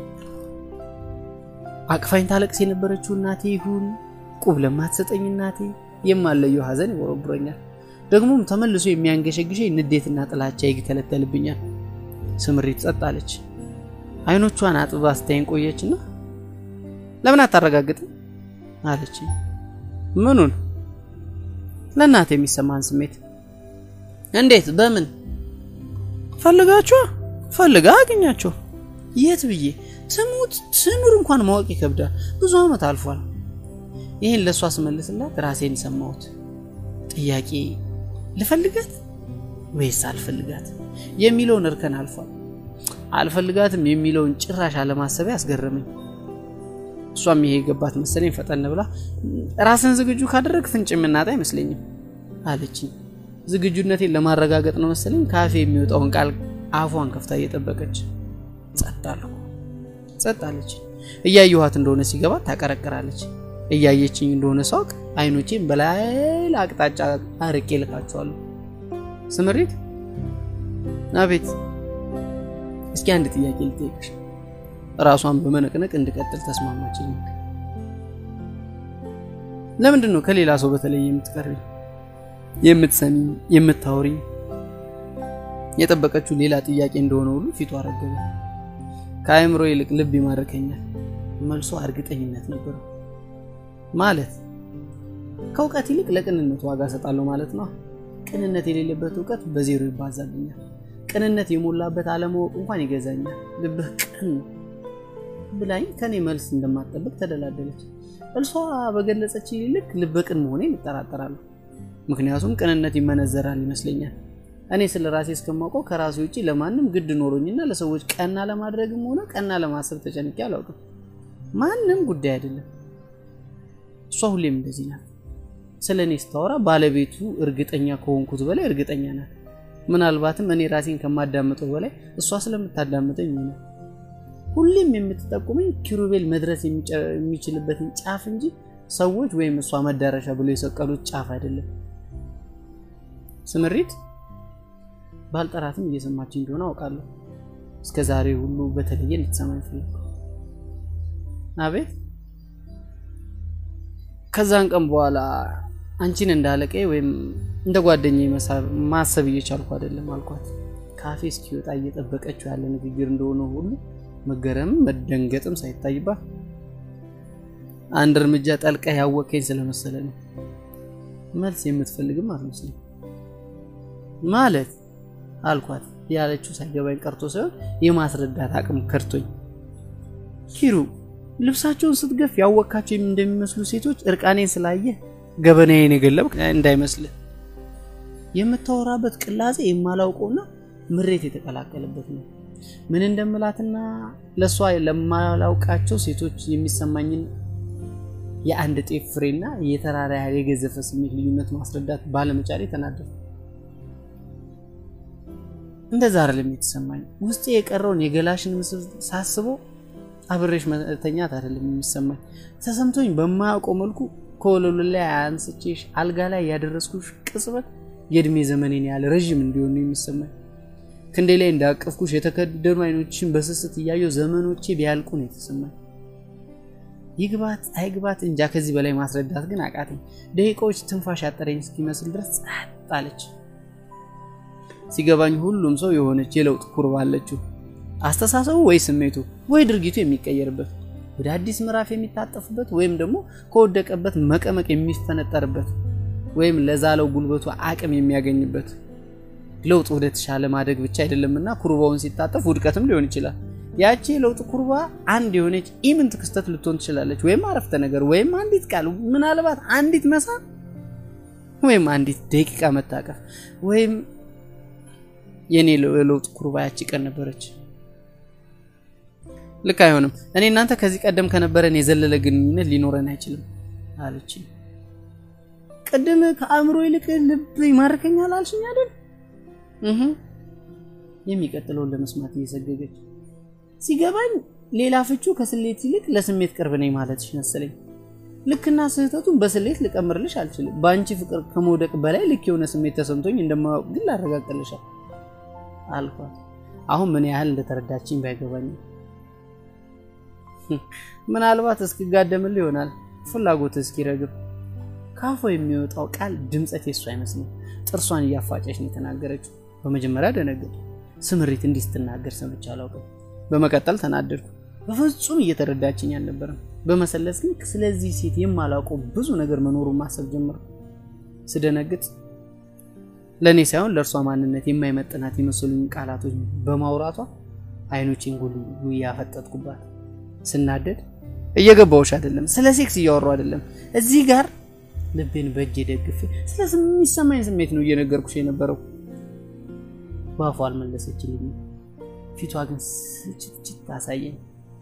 አቅፋኝ ታለቅስ የነበረችው እናቴ ይሁን ቁብ ለማትሰጠኝ እናቴ የማለየው ሐዘን ይወረብረኛል። ደግሞም ተመልሶ የሚያንገሸግሸኝ ንዴትና ጥላቻ ይተለተልብኛል። ስምሪት ጸጥ አለች። አይኖቿን አጥባ ስታይን ቆየችና ለምን አታረጋግጥም አለች። ምኑን? ለእናቴ የሚሰማን ስሜት። እንዴት? በምን? ፈልጋችኋ? ፈልጋ አገኛቸው። የት ብዬ ትሙት ትኑር እንኳን ማወቅ ይከብዳል። ብዙ ዓመት አልፏል። ይህን ለእሷ ስመልስላት ራሴን ሰማሁት። ጥያቄ ልፈልጋት ወይስ አልፈልጋት የሚለውን እርከን አልፏል። አልፈልጋትም የሚለውን ጭራሽ አለማሰብ ያስገረመኝ። እሷም ይሄ የገባት መሰለኝ። ፈጠን ብላ ራስን ዝግጁ ካደረግ ፍንጭ የምናጣ አይመስለኝም አለችኝ። ዝግጁነቴን ለማረጋገጥ ነው መሰለኝ ካፌ የሚወጣውን ቃል አፏን ከፍታ እየጠበቀች ጸጥ አልኩ። ጸጥ አለች። እያየኋት እንደሆነ ሲገባት ታቀረቅራለች። እያየችኝ እንደሆነ ሳውቅ አይኖቼን በሌላ አቅጣጫ አርቄ ልካቸዋለሁ። ስምሪት፣ አቤት። እስኪ አንድ ጥያቄ ልጠይቅሽ። ራሷን በመነቅነቅ እንድቀጥል ተስማማችኝ። ለምንድን ነው ከሌላ ሰው በተለይ የምትቀርቢ የምትሰሚ የምታወሪ? የጠበቀችው ሌላ ጥያቄ እንደሆነ ሁሉ ፊቷ አረገበ። ከአእምሮ ይልቅ ልብ ይማርከኛል። መልሶ እርግጠኝነት ነበረው። ማለት ከእውቀት ይልቅ ለቅንነት ዋጋ እሰጣለሁ ማለት ነው። ቅንነት የሌለበት እውቀት በዜሮ ይባዛልኛል። ቅንነት የሞላበት አለማወቅ እንኳን ይገዛኛል። ልብህ ቅን ነው ብላኝ ከኔ መልስ እንደማትጠብቅ ተደላደለች። እልሷ በገለጸች ልክ ልበ ቅን መሆኔን ይጠራጠራሉ። ምክንያቱም ቅንነት ይመነዘራል ይመስለኛል። እኔ ስለ ራሴ እስከማውቀው ከራሴ ውጭ ለማንም ግድ ኖሮኝና ለሰዎች ቀና ለማድረግም ሆነ ቀና ለማሰብ ተጨንቄ አላውቅም። ማንም ጉዳይ አይደለም። እሷ ሁሌም እንደዚህ ናት። ስለ እኔ ስታወራ ባለቤቱ እርግጠኛ ከሆንኩት በላይ እርግጠኛ ናት። ምናልባትም እኔ ራሴን ከማዳምጠው በላይ እሷ ስለምታዳምጠኝ ይሆናል። ሁሌም የምትጠቁመኝ ኪሩቤል መድረስ የሚችልበትን ጫፍ እንጂ ሰዎች ወይም እሷ መዳረሻ ብሎ የሰቀሉት ጫፍ አይደለም። ስምሪት ባልጠራትም እየሰማች እንደሆነ አውቃለሁ። እስከ ዛሬ ሁሉ በተለየ እንድትሰማኝ ፈለግኩ። አቤት። ከዛን ቀን በኋላ አንቺን እንዳለቀ ወይም እንደ ጓደኛ ማሰብ እየቻልኩ አይደለም አልኳት። ካፌ እስኪወጣ እየጠበቀችው ያለ ንግግር እንደሆነ ሁሉ መገረምም መደንገጥም ሳይታይባት አንድ እርምጃ ጠልቃ ያወቀኝ ስለመሰለ ነው። መልስ የምትፈልግም አትመስልም። ማለት አልኳት። ያለችው ሳይገባኝ ቀርቶ ሳይሆን የማስረዳት አቅም ከድቶኝ ኪሩ ልብሳቸውን ስትገፍ ያወካቸው እንደሚመስሉ ሴቶች እርቃኔን ስላየ ገበናዬን የገለብክ እንዳይመስልህ። የምታወራበት ቅላጼ የማላውቀውና ምሬት የተቀላቀለበት ነው። ምን እንደምላትና ለእሷ ለማላውቃቸው ሴቶች የሚሰማኝን የአንድ ጤፍ ፍሬና የተራራ ያህል የገዘፈ ስሜት ልዩነት ማስረዳት ባለመቻሌ ተናደድኩ። እንደዛ አይደለም የተሰማኝ። ውስጤ የቀረውን የገላሽን ምስል ሳስበው አብሬሽ መተኛት አይደለም የሚሰማኝ። ተሰምቶኝ በማያውቀው መልኩ ከወለሉ ላይ አንስቼሽ አልጋ ላይ ያደረስኩሽ ቅጽበት የእድሜ ዘመኔን ያህል ረዥም እንዲሆን ነው የሚሰማኝ። ክንዴ ላይ እንዳቀፍኩሽ የተከደኑ አይኖችን በስስት እያየው ዘመኖቼ ቢያልቁ ነው የተሰማኝ። ይግባት አይግባት እንጃ ከዚህ በላይ ማስረዳት ግን አቃተኝ። ደቂቃዎች ትንፋሽ ያጠረኝ እስኪመስል ድረስ ጸጥ አለች። ሲገባኝ ሁሉም ሰው የሆነች የለውጥ ኩርባ አለችው። አስተሳሰቡ ወይ ስሜቱ ወይ ድርጊቱ የሚቀየርበት ወደ አዲስ ምዕራፍ የሚታጠፍበት ወይም ደግሞ ከወደቀበት መቀመቅ የሚፈነጠርበት ወይም ለዛለው ጉልበቱ አቅም የሚያገኝበት ለውጥ ወደ ተሻለ ማደግ ብቻ አይደለምና ኩርባውን ሲታጠፍ ውድቀትም ሊሆን ይችላል። ያቺ የለውጥ ኩርባ አንድ የሆነች ኢምንት ክስተት ልትሆን ትችላለች። ወይም አረፍተ ነገር ወይም አንዲት ቃል ምናልባት አንዲት መሳብ ወይም አንዲት ደቂቃ መታቀፍ ወይም የእኔ የለውጥ ኩርባ ያቺ ቀን ነበረች። ልክ አይሆንም። እኔ እናንተ ከዚህ ቀደም ከነበረን የዘለለ ግንኙነት ሊኖረን አይችልም አለች። ቅድም ከአእምሮ ይልቅ ልብ ይማርከኛል አልሽኝ አይደል? እህ የሚቀጥለውን ለመስማት እየሰገገች ሲገባኝ ሌላ ፍቹ ከስሌት ይልቅ ለስሜት ቅርብ ነኝ ማለትሽ መሰለኝ። ልክና ስህተቱን በስሌት ልቀምርልሽ አልችልም። በአንቺ ፍቅር ከመውደቅ በላይ ልክ የሆነ ስሜት ተሰምቶኝ እንደማያውቅ ግን ላረጋግጥልሻል አልኳት። አሁን ምን ያህል እንደተረዳችኝ ባይገባኝም ምናልባት እስኪጋደምል ይሆናል ፍላጎት እስኪረግብ። ካፏ የሚወጣው ቃል ድምፀት የሱ አይመስልም። ጥርሷን እያፋጨች ነው የተናገረችው። በመጀመሪያ ደነገጡ። ስምሪት እንዲህ ስትናገር ሰምቼ አላውቅም። በመቀጠል ተናደድኩ። በፍጹም እየተረዳችኝ አልነበረም። በመሰለስ ግን ስለዚህ ሴት የማላውቀው ብዙ ነገር መኖሩን ማሰብ ጀመርኩ። ስደነግጥ ለእኔ ሳይሆን ለእርሷ ማንነት የማይመጥናት የመሰሉኝ ቃላቶች በማውራቷ አይኖቼን ጎል ያፈጠጥኩባት። ስናደድ እየገባውሽ አይደለም፣ ስለ ሴክስ እያወሩ አይደለም። እዚህ ጋር ልቤን በእጅ ደግፌ ስለ የሚሰማኝ ስሜት ነው እየነገርኩሽ የነበረው። በአፏ አልመለሰችልኝ። ፊቷ ግን ስችትችት አሳየኝ።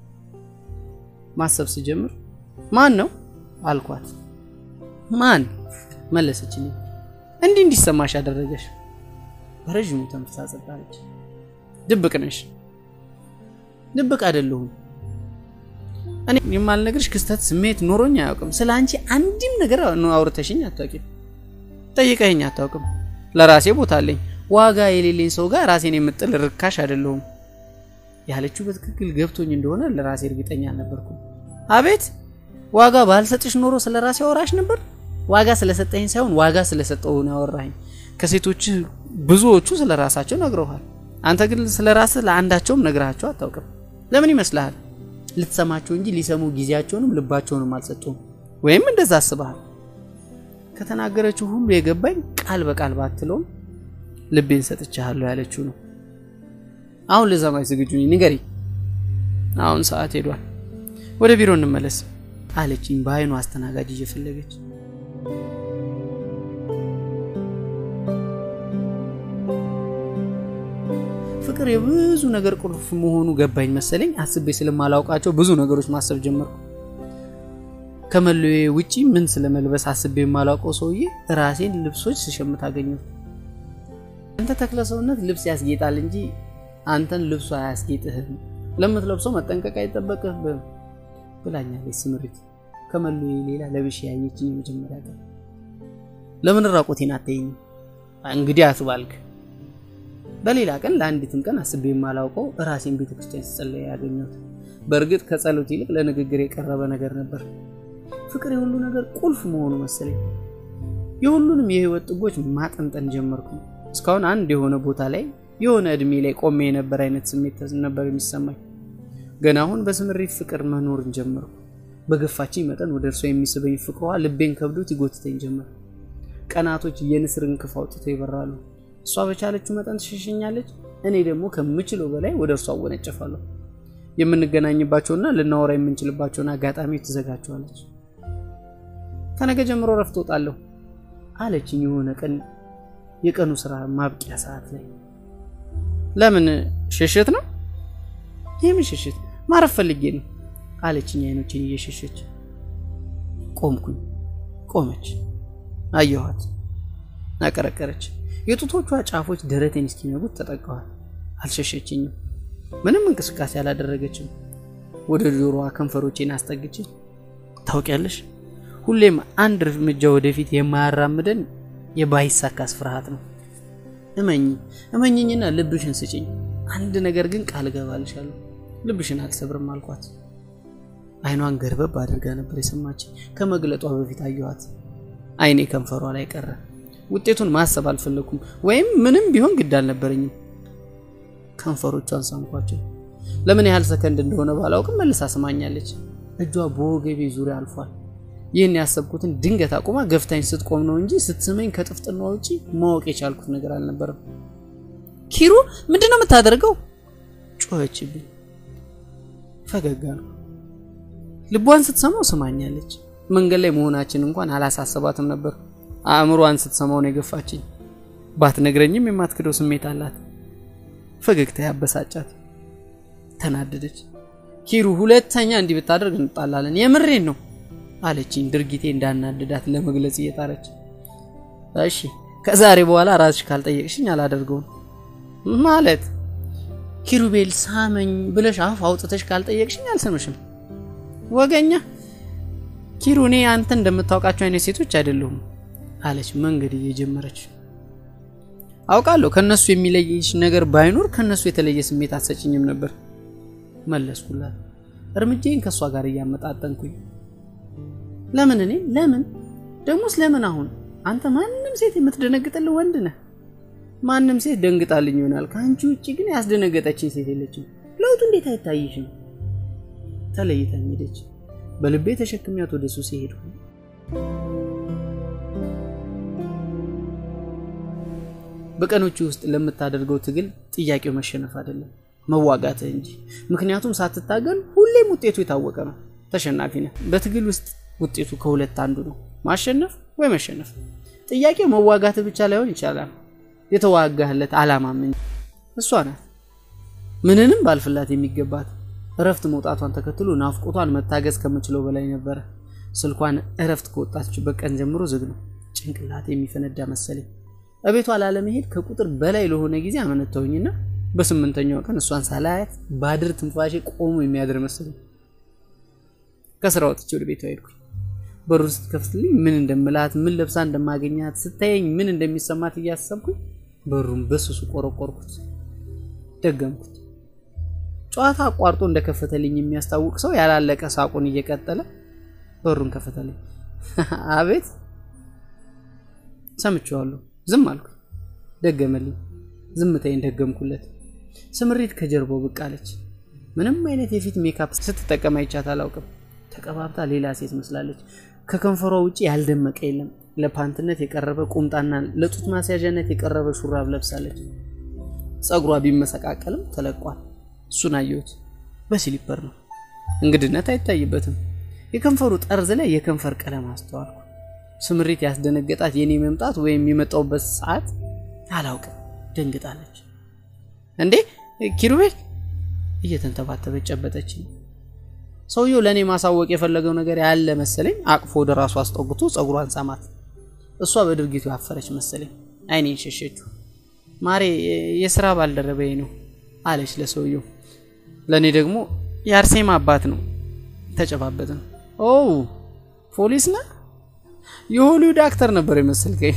ማሰብ ስጀምር ማን ነው አልኳት። ማን መለሰችልኝ። እንዲህ እንዲሰማሽ ያደረገሽ? በረዥሙ ተንፍሳ ጸጥ አለች። ድብቅ ነሽ። ድብቅ አይደለሁም። እኔ የማልነግርሽ ክስተት ስሜት ኖሮኝ አያውቅም። ስለ አንቺ አንድም ነገር አውርተሽኝ አታውቂም። ጠይቀኝ አታውቅም። ለራሴ ቦታ አለኝ። ዋጋ የሌለኝ ሰው ጋር ራሴን የምጥል ርካሽ አይደለሁም። ያለችው በትክክል ገብቶኝ እንደሆነ ለራሴ እርግጠኛ አልነበርኩም። አቤት ዋጋ ባልሰጥሽ ኖሮ ስለ ራሴ አወራሽ ነበር። ዋጋ ስለሰጠኝ ሳይሆን ዋጋ ስለሰጠው ነው ያወራኝ። ከሴቶች ብዙዎቹ ስለ ራሳቸው ነግረውሃል። አንተ ግን ስለ ራስህ ለአንዳቸውም ነግራቸው አታውቅም። ለምን ይመስልሃል? ልትሰማቸው እንጂ ሊሰሙ ጊዜያቸውንም ልባቸውንም አልሰጡም። ወይም እንደዛ አስበሃል። ከተናገረችው ሁሉ የገባኝ ቃል በቃል ባትለውም ልቤን ሰጥቻለሁ ያለችው ነው። አሁን ልሰማሽ ዝግጁ ነኝ፣ ንገሪ። አሁን ሰዓት ሄዷል፣ ወደ ቢሮ እንመለስ አለችኝ በአይኑ አስተናጋጅ እየፈለገች። ፍቅር የብዙ ነገር ቁልፍ መሆኑ ገባኝ መሰለኝ። አስቤ ስለማላውቃቸው ብዙ ነገሮች ማሰብ ጀመርኩ። ከመለዬ ውጪ ምን ስለመልበስ አስቤ የማላውቀው ሰውዬ ራሴን ልብሶች ስሸምት አገኘሁት። አንተ ተክለ ሰውነት ልብስ ያስጌጣል እንጂ አንተን ልብሱ አያስጌጥህም። ለምትለብሰው መጠንቀቅ አይጠበቅብህም ብላኛለች ስምሪት። ከመለዬ ሌላ ለብሼ ያየችኝ የመጀመሪያ ቀን። ለምን ራቆቴን አታይኝም? እንግዲህ አትባልክ በሌላ ቀን ለአንዲትም ቀን አስቤ የማላውቀው ራሴን ቤተክርስቲያን ስጸለይ ያገኘሁት። በእርግጥ ከጸሎት ይልቅ ለንግግር የቀረበ ነገር ነበር። ፍቅር የሁሉ ነገር ቁልፍ መሆኑ መሰለኝ። የሁሉንም የህይወት ጥጎች ማጠንጠን ጀመርኩ። እስካሁን አንድ የሆነ ቦታ ላይ የሆነ እድሜ ላይ ቆሜ የነበር አይነት ስሜት ነበር የሚሰማኝ። ገና አሁን በስምሪት ፍቅር መኖርን ጀመርኩ። በገፋችኝ መጠን ወደ እርሷ የሚስበኝ ፍቅሯ ልቤን ከብዶት ይጎትተኝ ጀመር። ቀናቶች የንስር እንክፍ አውጥተው ይበራሉ። እሷ በቻለችው መጠን ትሸሸኛለች፣ እኔ ደግሞ ከምችለው በላይ ወደ እርሷ አወነጨፋለሁ። የምንገናኝባቸውና ልናወራ የምንችልባቸውን አጋጣሚዎች ትዘጋቸዋለች። ከነገ ጀምሮ ረፍት ወጣለሁ አለችኝ የሆነ ቀን የቀኑ ስራ ማብቂያ ሰዓት ላይ። ለምን ሽሽት ነው? የምን ሽሽት? ማረፍ ፈልጌ ነው አለችኝ አይኖችን እየሸሸች። ቆምኩኝ። ቆመች። አየኋት። አቀረቀረች። የጡቶቿ ጫፎች ደረቴን እስኪነጉት ተጠቀዋል። አልሸሸችኝም። ምንም እንቅስቃሴ አላደረገችም። ወደ ጆሮዋ ከንፈሮቼን አስጠግቼ ታውቂያለሽ፣ ሁሌም አንድ እርምጃ ወደፊት የማያራምደን የባይሳካስ ፍርሃት ነው። እመኝ እመኝኝና ልብሽን ስጭኝ። አንድ ነገር ግን ቃል እገባልሻለሁ፣ ልብሽን አልሰብርም አልኳት። አይኗን ገርበብ አድርጋ ነበር የሰማችኝ። ከመግለጧ በፊት አየኋት። አይኔ ከንፈሯ ላይ ቀረ። ውጤቱን ማሰብ አልፈለኩም፣ ወይም ምንም ቢሆን ግድ አልነበረኝም። ከንፈሮቿን ሳምኳቸው። ለምን ያህል ሰከንድ እንደሆነ ባላውቅም መልሳ ስማኛለች። እጇ በወገቤ ዙሪያ አልፏል። ይህን ያሰብኩትን ድንገት አቁማ ገፍታኝ ስትቆም ነው እንጂ ስትስመኝ ከጥፍጥና ውጪ ማወቅ የቻልኩት ነገር አልነበረም። ኪሩ ምንድን ነው የምታደርገው? ጮኸችብኝ። ፈገግ አልኩ። ልቧን ስትሰማው ስማኛለች። መንገድ ላይ መሆናችን እንኳን አላሳሰባትም ነበር። አእምሯን ስትሰማው ነው የገፋችኝ። ባትነግረኝም የማትክደው ስሜት አላት። ፈገግታ ያበሳጫት። ተናደደች። ኪሩ ሁለተኛ እንዲህ ብታደርግ እንጣላለን፣ የምሬን ነው አለችኝ፣ ድርጊቴ እንዳናደዳት ለመግለጽ እየጣረች። እሺ ከዛሬ በኋላ ራስሽ ካልጠየቅሽኝ አላደርገውም ማለት ኪሩቤል ሳመኝ ብለሽ አፍ አውጥተሽ ካልጠየቅሽኝ አልሰምሽም። ወገኛ ኪሩ፣ እኔ አንተ እንደምታውቃቸው አይነት ሴቶች አይደለሁም አለች መንገድ እየጀመረች። አውቃለሁ ከነሱ የሚለይሽ ነገር ባይኖር ከነሱ የተለየ ስሜት አትሰጭኝም ነበር መለስኩላት፣ እርምጃዬን ከእሷ ጋር እያመጣጠንኩኝ። ለምን እኔ ለምን ደግሞስ ለምን አሁን አንተ ማንም ሴት የምትደነግጥልህ ወንድ ነህ። ማንም ሴት ደንግጣልኝ ይሆናል። ከአንቺ ውጭ ግን ያስደነገጠችኝ ሴት የለችም። ለውጡ እንዴት አይታይሽም? ተለይታኝ ሄደች። በልቤ ተሸክሚያት ወደ ሱሴ ሄድኩ። በቀኖቹ ውስጥ ለምታደርገው ትግል ጥያቄው መሸነፍ አይደለም መዋጋትህ እንጂ። ምክንያቱም ሳትታገል ሁሌም ውጤቱ የታወቀ ነው። ተሸናፊ ነህ። በትግል ውስጥ ውጤቱ ከሁለት አንዱ ነው፣ ማሸነፍ ወይ መሸነፍ። ጥያቄው መዋጋትህ ብቻ ላይሆን ይቻላል የተዋጋህለት አላማም እንጂ። እሷ ናት ምንንም ባልፍላት የሚገባት። እረፍት መውጣቷን ተከትሎ ናፍቆቷን መታገዝ ከምችለው በላይ ነበረ። ስልኳን እረፍት ከወጣችበት ቀን ጀምሮ ዝግ ነው። ጭንቅላት የሚፈነዳ መሰለኝ። እቤቷ ላለመሄድ ከቁጥር በላይ ለሆነ ጊዜ አመነተውኝና በስምንተኛው ቀን እሷን ሳላያት ባድር ትንፋሼ ቆሞ የሚያድር መሰለኝ። ከስራ ወጥቼ ወደ ቤቷ ሄድኩኝ። በሩን ስትከፍትልኝ ምን እንደምላት ምን ለብሳ እንደማገኛት ስታየኝ ምን እንደሚሰማት እያሰብኩኝ በሩን በስሱ ቆረቆርኩት፣ ደገምኩት። ጨዋታ አቋርጦ እንደከፈተልኝ የሚያስታውቅ ሰው ያላለቀ ሳቁን እየቀጠለ በሩን ከፈተልኝ። አቤት ሰምቼዋለሁ። ዝም አልኩ። ደገመልኝ። ዝምታዬን ደገምኩለት። ስምሪት ከጀርባው ብቅ አለች። ምንም አይነት የፊት ሜካፕ ስትጠቀም አይቻት አላውቅም። ተቀባብታ ሌላ ሴት መስላለች። ከከንፈሯ ውጭ ያልደመቀ የለም። ለፓንትነት የቀረበ ቁምጣና ለጡት ማስያዣነት የቀረበ ሹራብ ለብሳለች። ጸጉሯ ቢመሰቃቀልም ተለቋል። እሱን አየሁት። በሲሊፐር ነው። እንግድነት አይታይበትም። የከንፈሩ ጠርዝ ላይ የከንፈር ቀለም አስተዋልኩ። ስምሪት ያስደነገጣት የኔ መምጣት ወይም የመጣውበት ሰዓት አላውቅም። ደንግጣለች። እንዴ ኪሩቤል እየተንተባተበች ጨበጠችኝ። ሰውየው ለእኔ ማሳወቅ የፈለገው ነገር ያለ መሰለኝ። አቅፎ ወደ ራሱ አስጠጉቶ ጸጉሯን ሳማት። እሷ በድርጊቱ ያፈረች መሰለኝ። አይኔን ሸሸችው። ማሬ የስራ ባልደረበዬ ነው አለች ለሰውየው። ለእኔ ደግሞ የአርሴማ አባት ነው። ተጨባበጥን። ኦ ፖሊስ ነህ? የሆሊውድ አክተር ነበር የመሰልከኝ።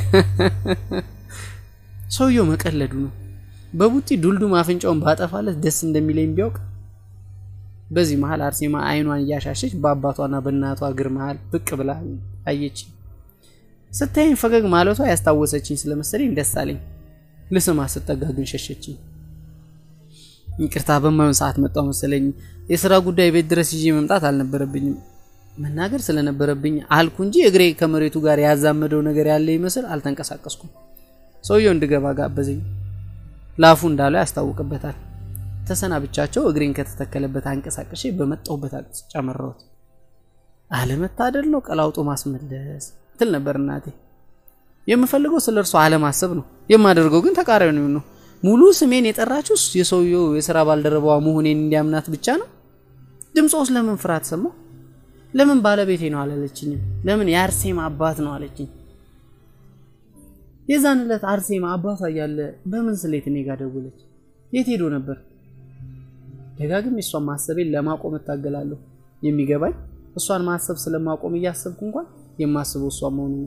ሰውየው መቀለዱ ነው። በቡጢ ዱልዱም አፍንጫውን ባጠፋለት ደስ እንደሚለኝ ቢያውቅ። በዚህ መሀል አርሴማ አይኗን እያሻሸች በአባቷና በእናቷ እግር መሀል ብቅ ብላ አየች። ስታየኝ ፈገግ ማለቷ ያስታወሰችኝ ስለመሰለኝ ደስ አለኝ። ልስማ ስጠጋ ግን ሸሸችኝ። ይቅርታ በማይሆን ሰዓት መጣው መሰለኝ። የስራ ጉዳይ ቤት ድረስ ይዤ መምጣት አልነበረብኝም። መናገር ስለነበረብኝ አልኩ እንጂ እግሬ ከመሬቱ ጋር ያዛመደው ነገር ያለ ይመስል አልተንቀሳቀስኩም። ሰውየው እንድገባ ጋበዘኝ። ላፉ እንዳለው ያስታውቅበታል። ተሰናብቻቸው እግሬን ከተተከለበት አንቀሳቀሼ በመጣሁበት አቅጣጫ መራሁት። አለመታደል ነው ቀላውጦ ማስመለስ ትል ነበር እናቴ። የምፈልገው ስለ እርሷ አለማሰብ ነው፣ የማደርገው ግን ተቃራኒው ነው። ሙሉ ስሜን የጠራችው የሰውየው የስራ ባልደረባዋ መሆኔን እንዲያምናት ብቻ ነው። ድምፆስ ለምን ፍርሃት ሰማሁ? ለምን ባለቤቴ ነው አላለችኝም? ለምን የአርሴማ አባት ነው አለችኝ? የዛን ዕለት አርሴማ አባቷ እያለ በምን ስሌት እኔ ጋር ደወለች? የት ሄዶ ነበር? ደጋግም እሷን ማሰቤን ለማቆም እታገላለሁ። የሚገባኝ እሷን ማሰብ ስለማቆም እያሰብኩ እንኳን የማስበው እሷ መሆኑ ነው።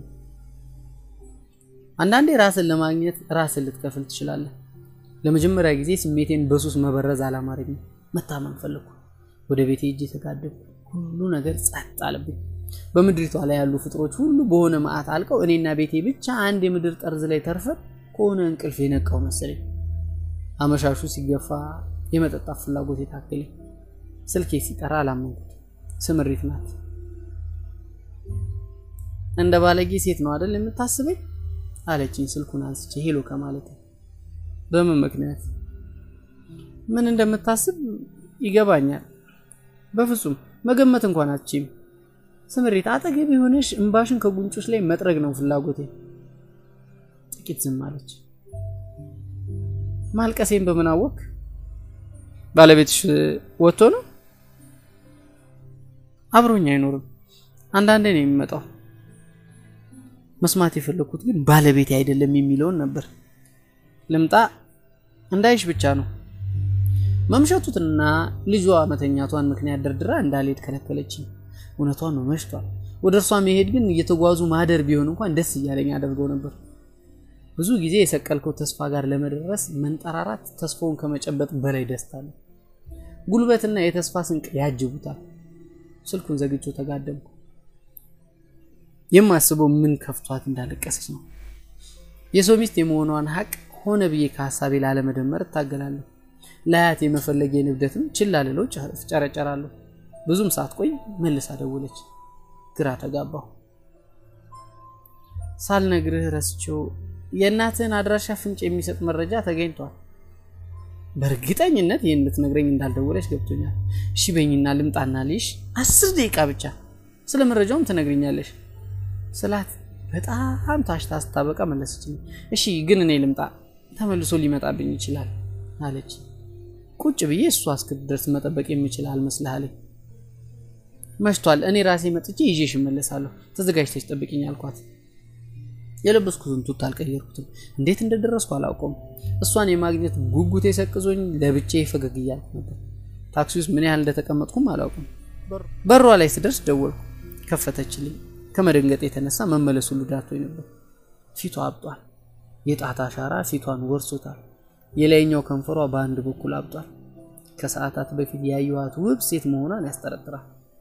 አንዳንዴ ራስን ለማግኘት ራስን ልትከፍል ትችላለህ። ለመጀመሪያ ጊዜ ስሜቴን በሱስ መበረዝ አላማረኝም። መታመን ፈለግኩ። ወደ ቤቴ እጅ የተጋደምኩ ሁሉ ነገር ጸጥ አለብኝ። በምድሪቷ ላይ ያሉ ፍጥሮች ሁሉ በሆነ መዓት አልቀው እኔና ቤቴ ብቻ አንድ የምድር ጠርዝ ላይ ተርፈን ከሆነ እንቅልፍ የነቃው መሰለኝ። አመሻሹ ሲገፋ የመጠጣት ፍላጎት የታከለኝ። ስልኬ ሲጠራ አላመንኩት። ስምሪት ናት። እንደ ባለጌ ሴት ነው አይደል የምታስበኝ አለችኝ ስልኩን አንስቼ ሄሎ ከማለት በምን ምክንያት ምን እንደምታስብ ይገባኛል። በፍጹም መገመት እንኳን አትችይም። ስምሪት አጠገብ የሆነሽ እምባሽን ከጉንጮች ላይ መጥረግ ነው ፍላጎቴ። ጥቂት ዝም አለች። ማልቀሴን በምን አወቅ? ባለቤትሽ ወጥቶ ነው? አብሮኝ አይኖርም። አንዳንዴ ነው የሚመጣው። መስማት የፈለኩት ግን ባለቤቴ አይደለም የሚለውን ነበር። ልምጣ እንዳይሽ ብቻ ነው። መምሸቱትና ልጇ መተኛቷን ምክንያት ደርድራ እንዳልሄድ ከለከለችኝ። እውነቷን ነው፣ መሽቷል። ወደ እርሷ መሄድ ግን እየተጓዙ ማደር ቢሆን እንኳን ደስ እያለኝ አደርገው ነበር። ብዙ ጊዜ የሰቀልከው ተስፋ ጋር ለመድረስ መንጠራራት ተስፋውን ከመጨበጥ በላይ ደስታ ነው። ጉልበትና የተስፋ ስንቅ ያጅቡታል። ስልኩን ዘግቼው ተጋደምኩ። የማስበው ምን ከፍቷት እንዳለቀሰች ነው። የሰው ሚስት የመሆኗን ሀቅ ሆነ ብዬ ከሀሳቤ ላለመደመር እታገላለሁ። ለአያት የመፈለጌ ንብደትም ችላ ልለው ጨረጨራለሁ። ብዙም ሳትቆይ መልሳ ደወለች። ግራ ተጋባሁ። ሳልነግርህ ረስቼው የእናትህን አድራሻ ፍንጭ የሚሰጥ መረጃ ተገኝቷል። በእርግጠኝነት ይህን ልትነግረኝ እንዳልደወለች ገብቶኛል። እሺ በይኝና ልምጣና ልሽ አስር ደቂቃ ብቻ ስለ መረጃውም ትነግርኛለሽ ስላት በጣም ታሽታ ስታበቃ መለሰችልኝ። እሺ ግን እኔ ልምጣ፣ ተመልሶ ሊመጣብኝ ይችላል አለች። ቁጭ ብዬ እሷ እስክትደርስ መጠበቅ የምችል አልመስልሃለኝ። መሽቷል፣ እኔ ራሴ መጥቼ ይዤሽ እመለሳለሁ፣ ተዘጋጅተሽ ጠብቂኝ አልኳት። የለበስኩትን ቱታ አልቀየርኩትም። እንዴት እንደደረስኩ አላውቀውም። እሷን የማግኘት ጉጉት የሰቅዞኝ ለብቼ ፈገግ እያልኩ ነበር። ታክሲ ውስጥ ምን ያህል እንደተቀመጥኩም አላውቅም። በሯ ላይ ስደርስ ደወልኩ። ከፈተችልኝ። ከመደንገጥ የተነሳ መመለሱ ሁሉ ዳቶኝ ነበር። ፊቷ አብጧል። የጣት አሻራ ፊቷን ወርሶታል። የላይኛው ከንፈሯ በአንድ በኩል አብጧል። ከሰዓታት በፊት ያየኋት ውብ ሴት መሆኗን ያስጠረጥራል።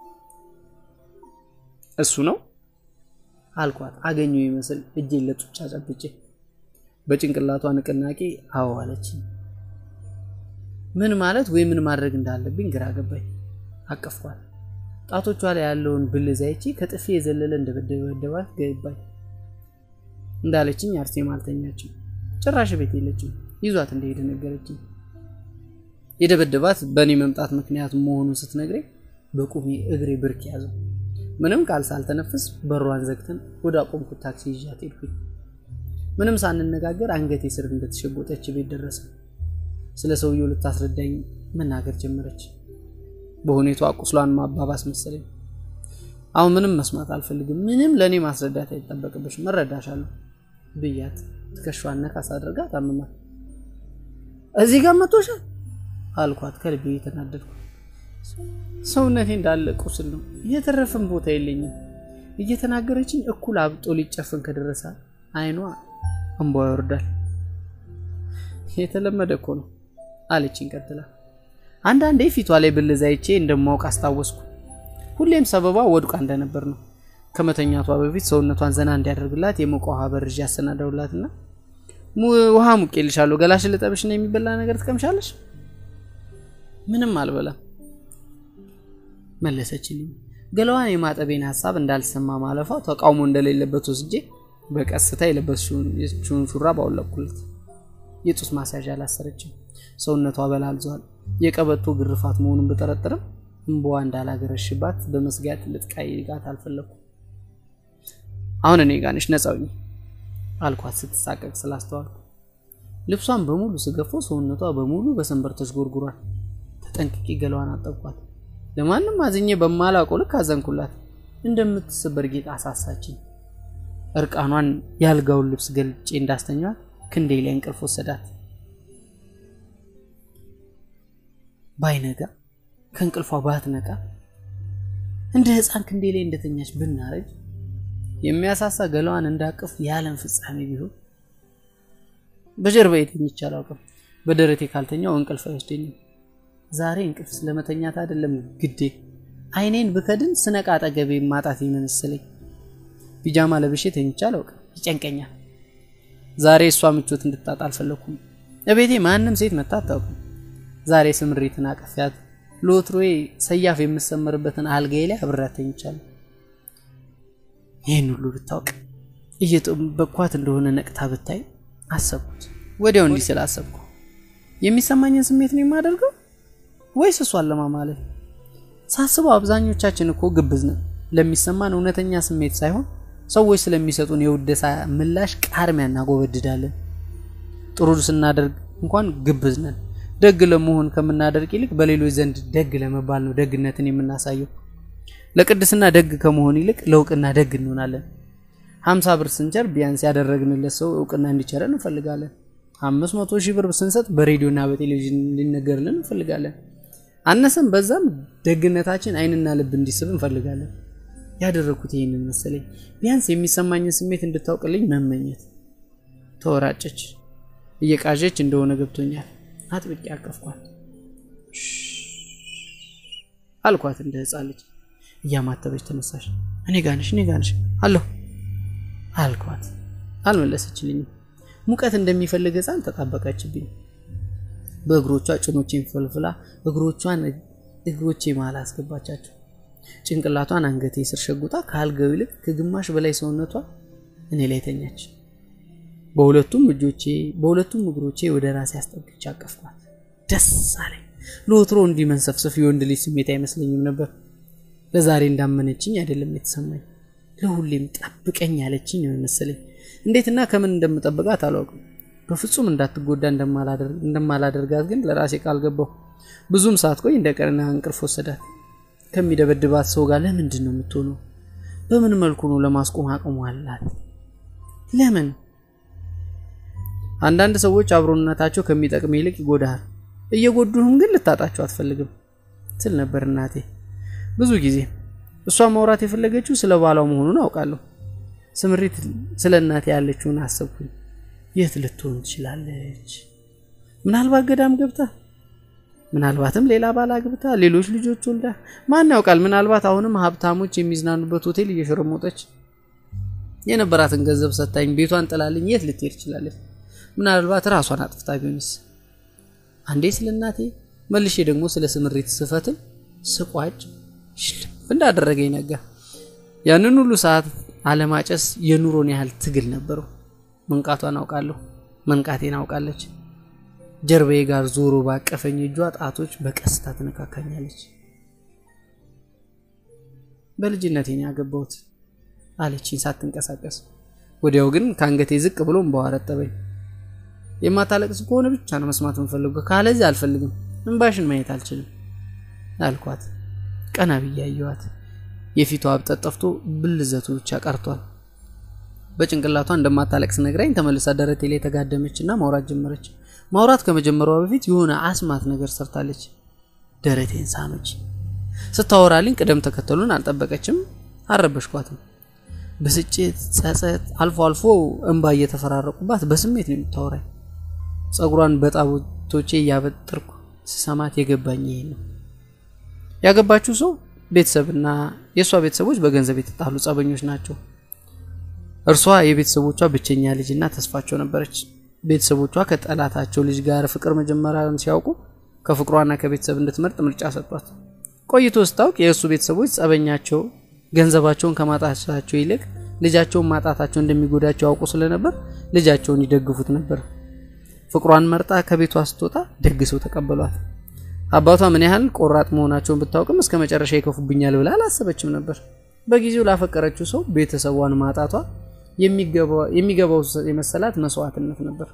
እሱ ነው አልኳት። አገኘው ይመስል እጄን ለጡጫ ጨብጬ በጭንቅላቷ ንቅናቄ አዎ አለችኝ። ምን ማለት ወይ ምን ማድረግ እንዳለብኝ ግራ ገባኝ። አቀፍኳት። ጣቶቿ ላይ ያለውን ብልዝ አይቼ ከጥፊ የዘለለ እንደበደበደባት ገባኝ። እንዳለችኝ አርሴማ አልተኛችም። ጭራሽ ቤት የለችም። ይዟት እንደሄደ ነገረችኝ። የደበደባት በእኔ መምጣት ምክንያት መሆኑን ስትነግረኝ በቁሜ እግሬ ብርክ ያዘው። ምንም ቃል ሳልተነፍስ በሯን ዘግተን ወደ አቆምኩት ታክሲ ይዣት ሄድኩኝ። ምንም ሳንነጋገር አንገቴ ስር እንደተሸጎጠች ቤት ደረሰ። ስለ ሰውየው ልታስረዳኝ መናገር ጀመረች። በሁኔቷ ቁስሏን ማባባስ መሰለኝ። አሁን ምንም መስማት አልፈልግም። ምንም ለእኔ ማስረዳት አይጠበቅብሽ፣ መረዳሻለሁ ብያት ትከሻዋን ነካስ አድርጋ ታምማት። እዚህ ጋር መቶሻል አልኳት ከልቤ የተናደድኩ። ሰውነቴ እንዳለ ቁስል ነው፣ እየተረፈም ቦታ የለኝም። እየተናገረችኝ እኩል አብጦ ሊጨፍን ከደረሰ አይኗ እንቧ ይወርዳል። የተለመደ እኮ ነው አለችኝ ቀጥላ። አንዳንዴ ፊቷ ላይ ብልዝ አይቼ እንደማውቅ አስታወስኩ። ሁሌም ሰበቧ ወድቋ እንደነበር ነው። ከመተኛቷ በፊት ሰውነቷን ዘና እንዲያደርግላት የሞቀ ውሃ በርዥ ያሰናደውላትና ውሃ ሙቄልሻለሁ፣ ገላሽን ልጠብሽ ነው የሚበላ ነገር ትቀምሻለሽ? ምንም አልበላም መለሰችልኝ። ገላዋን የማጠቤን ሀሳብ እንዳልሰማ ማለፏ ተቃውሞ እንደሌለበት ወስጄ በቀስታ የለበሰችውን ሹራብ አወለቅኩለት። የጡት ማስያዣ አላሰረችም። ሰውነቷ በላልዟል። የቀበቶ ግርፋት መሆኑን ብጠረጥርም እንበዋ እንዳላገረሽባት በመስጋት ልትቃይጋት አልፈለኩም። አሁን እኔ ጋር ነሽ፣ ነፃ ሁኚ አልኳት ስትሳቀቅ ስላስተዋልኩ። ልብሷን በሙሉ ስገፈው ሰውነቷ በሙሉ በሰንበር ተሽጎርጉሯል። ተጠንቅቄ ገላዋን አጠብኳት። ለማንም አዝኜ በማላውቀው ልክ አዘንኩላት። እንደምትሰበር ጌጥ አሳሳችኝ። እርቃኗን ያልጋውን ልብስ ገልጬ እንዳስተኛት ክንዴ ላይ እንቅልፍ ወሰዳት። ባይነጋ ከእንቅልፏ ባትነቃ እንደ ሕፃን ክንዴ ላይ እንደተኛች ብናረጅ የሚያሳሳ ገላዋን እንዳቅፍ የዓለም ፍጻሜ ቢሆን በጀርባ የተኝቼ አላውቅም። በደረቴ ካልተኛው እንቅልፍ አይወስደኝም። ዛሬ እንቅልፍ ስለመተኛት አይደለም ግዴ፣ አይኔን ብከድን ስነቃ አጠገቤ ማጣት ይመስለኝ። ፒጃማ ለብሼ ተኝቼ አላውቅም፣ ይጨንቀኛል። ዛሬ እሷ ምቾት እንድታጣ አልፈለኩም። እቤቴ ማንም ሴት መታ አታውቅም። ዛሬ ስምሪትን አቀፊያት ለወትሮዬ ሰያፍ የምሰመርበትን አልጋዬ ላይ አብሬያት ተኝቻለሁ። ይህን ሁሉ ብታውቅ እየጠበቅኳት እንደሆነ ነቅታ ብታይ አሰብኩት። ወዲያው እንዲህ ስል አሰብኩ፣ የሚሰማኝን ስሜት ነው የማደርገው ወይስ እሷን ለማማለል? ሳስበው አብዛኞቻችን እኮ ግብዝ ነን። ለሚሰማን እውነተኛ ስሜት ሳይሆን ሰዎች ስለሚሰጡን የውደሳ ምላሽ ቃርሚያ እናጎበድዳለን። ጥሩ ስናደርግ እንኳን ግብዝ ነን። ደግ ለመሆን ከምናደርግ ይልቅ በሌሎች ዘንድ ደግ ለመባል ነው ደግነትን የምናሳየው። ለቅድስና ደግ ከመሆን ይልቅ ለእውቅና ደግ እንሆናለን። ሀምሳ ብር ስንቸር ቢያንስ ያደረግንለት ሰው እውቅና እንዲቸረን እንፈልጋለን። አምስት መቶ ሺህ ብር ስንሰጥ በሬዲዮና በቴሌቪዥን እንዲነገርልን እንፈልጋለን። አነሰም በዛም ደግነታችን ዓይንና ልብ እንዲስብ እንፈልጋለን። ያደረግኩት ይህንን መሰለኝ። ቢያንስ የሚሰማኝን ስሜት እንድታውቅልኝ መመኘት። ተወራጨች። እየቃዠች እንደሆነ ገብቶኛል። አጥብቄ አቀፍኳት። አልኳት እንደ ሕፃን ልጅ እያማተበች ተነሳሽ። እኔ ጋንሽ እኔ ጋንሽ አለሁ አልኳት። አልመለሰችልኝም። ሙቀት እንደሚፈልግ ሕፃን ተጣበቀችብኝ። በእግሮቿ ጭኖቼን ፈልፍላ እግሮቿን እግሮቼ መሃል አስገባቻቸው። ጭንቅላቷን አንገቴ ስር ሸጉጣ ከአልጋው ይልቅ ከግማሽ በላይ ሰውነቷ እኔ ላይ ተኛች። በሁለቱም እጆቼ በሁለቱም እግሮቼ ወደ ራሴ አስጠግቼ አቀፍኳት። ደስ አለኝ። ለወትሮ እንዲህ መንሰፍሰፍ የወንድ ልጅ ስሜት አይመስለኝም ነበር። ለዛሬ እንዳመነችኝ አይደለም የተሰማኝ፣ ለሁሌም ጠብቀኝ ያለችኝ ነው የመሰለኝ። እንዴትና ከምን እንደምጠብቃት አላውቅም። በፍጹም እንዳትጎዳ እንደማላደርጋት ግን ለራሴ ቃል ገባሁ። ብዙም ሳትቆይ እንደ ቀንና እንቅልፍ ወሰዳት። ከሚደበድባት ሰው ጋር ለምንድን ነው የምትሆነው? በምን መልኩ ነው ለማስቆም አቅሙ አላት? ለምን? አንዳንድ ሰዎች አብሮነታቸው ከሚጠቅም ይልቅ ይጎዳሃል። እየጎዱህም ግን ልታጣቸው አትፈልግም ትል ነበር እናቴ ብዙ ጊዜ። እሷ ማውራት የፈለገችው ስለ ባሏ መሆኑን አውቃለሁ። ስምሪት ስለ እናቴ ያለችውን አሰብኩኝ። የት ልትሆን ትችላለች? ምናልባት ገዳም ገብታ፣ ምናልባትም ሌላ ባል አግብታ፣ ሌሎች ልጆች ወልዳ፣ ማን ያውቃል? ምናልባት አሁንም ሀብታሞች የሚዝናኑበት ሆቴል እየሸረሞጠች የነበራትን ገንዘብ ሰታኝ ቤቷን ጥላልኝ የት ልትሄድ ትችላለች? ምናልባት ራሷን አጥፍታ ቢሆንስ? አንዴ ስለ እናቴ መልሼ ደግሞ ስለ ስምሪት ስፈትል ስቋጭ ሽልፍ እንዳደረገኝ ነጋ። ያንን ሁሉ ሰዓት አለማጨስ የኑሮን ያህል ትግል ነበረው። መንቃቷን አውቃለሁ፣ መንቃቴን አውቃለች። ጀርባዬ ጋር ዞሮ ባቀፈኝ እጇ ጣቶች በቀስታ ትነካካኛለች። በልጅነቴን ያገባሁት አለችኝ ሳትንቀሳቀስ። ወዲያው ግን ከአንገቴ ዝቅ ብሎ እምባዋ ረጠበኝ። የማታለቅስ ከሆነ ብቻ ነው መስማት የምፈልገው፣ ካለዚህ አልፈልግም። እንባሽን ማየት አልችልም አልኳት። ቀና ብዬ አየኋት። የፊቷ አብጠት ጠፍቶ ብልዘቱ ብቻ ቀርቷል። በጭንቅላቷ እንደማታለቅስ ነግራኝ ተመልሳ ደረቴ ላይ ተጋደመች እና ማውራት ጀመረች። ማውራት ከመጀመሯ በፊት የሆነ አስማት ነገር ሰርታለች። ደረቴን ሳመች። ስታወራልኝ ቅደም ተከተሉን አልጠበቀችም፣ አልረበሽኳትም። ብስጭት፣ ጸጸት፣ አልፎ አልፎ እንባ እየተፈራረቁባት በስሜት ነው የምታወራኝ። ጸጉሯን በጣቶቼ እያበጠርኩ ስሰማት የገባኝ ይሄ ነው። ያገባችው ሰው ቤተሰብና የእሷ ቤተሰቦች በገንዘብ የተጣሉ ጸበኞች ናቸው። እርሷ የቤተሰቦቿ ብቸኛ ልጅና ተስፋቸው ነበረች። ቤተሰቦቿ ከጠላታቸው ልጅ ጋር ፍቅር መጀመሪያን ሲያውቁ ከፍቅሯና ከቤተሰብ እንድትመርጥ ምርጫ ሰጧት። ቆይቶ ስታውቅ የእሱ ቤተሰቦች ጸበኛቸው ገንዘባቸውን ከማጣታቸው ይልቅ ልጃቸውን ማጣታቸው እንደሚጎዳቸው ያውቁ ስለነበር ልጃቸውን ይደግፉት ነበር። ፍቅሯን መርጣ ከቤቷ ስትወጣ ደግ ሰው ተቀበሏት። አባቷ ምን ያህል ቆራጥ መሆናቸውን ብታውቅም እስከ መጨረሻ ይከፉብኛል ብላ አላሰበችም ነበር። በጊዜው ላፈቀረችው ሰው ቤተሰቧን ማጣቷ የሚገባው የመሰላት መስዋዕትነት ነበር።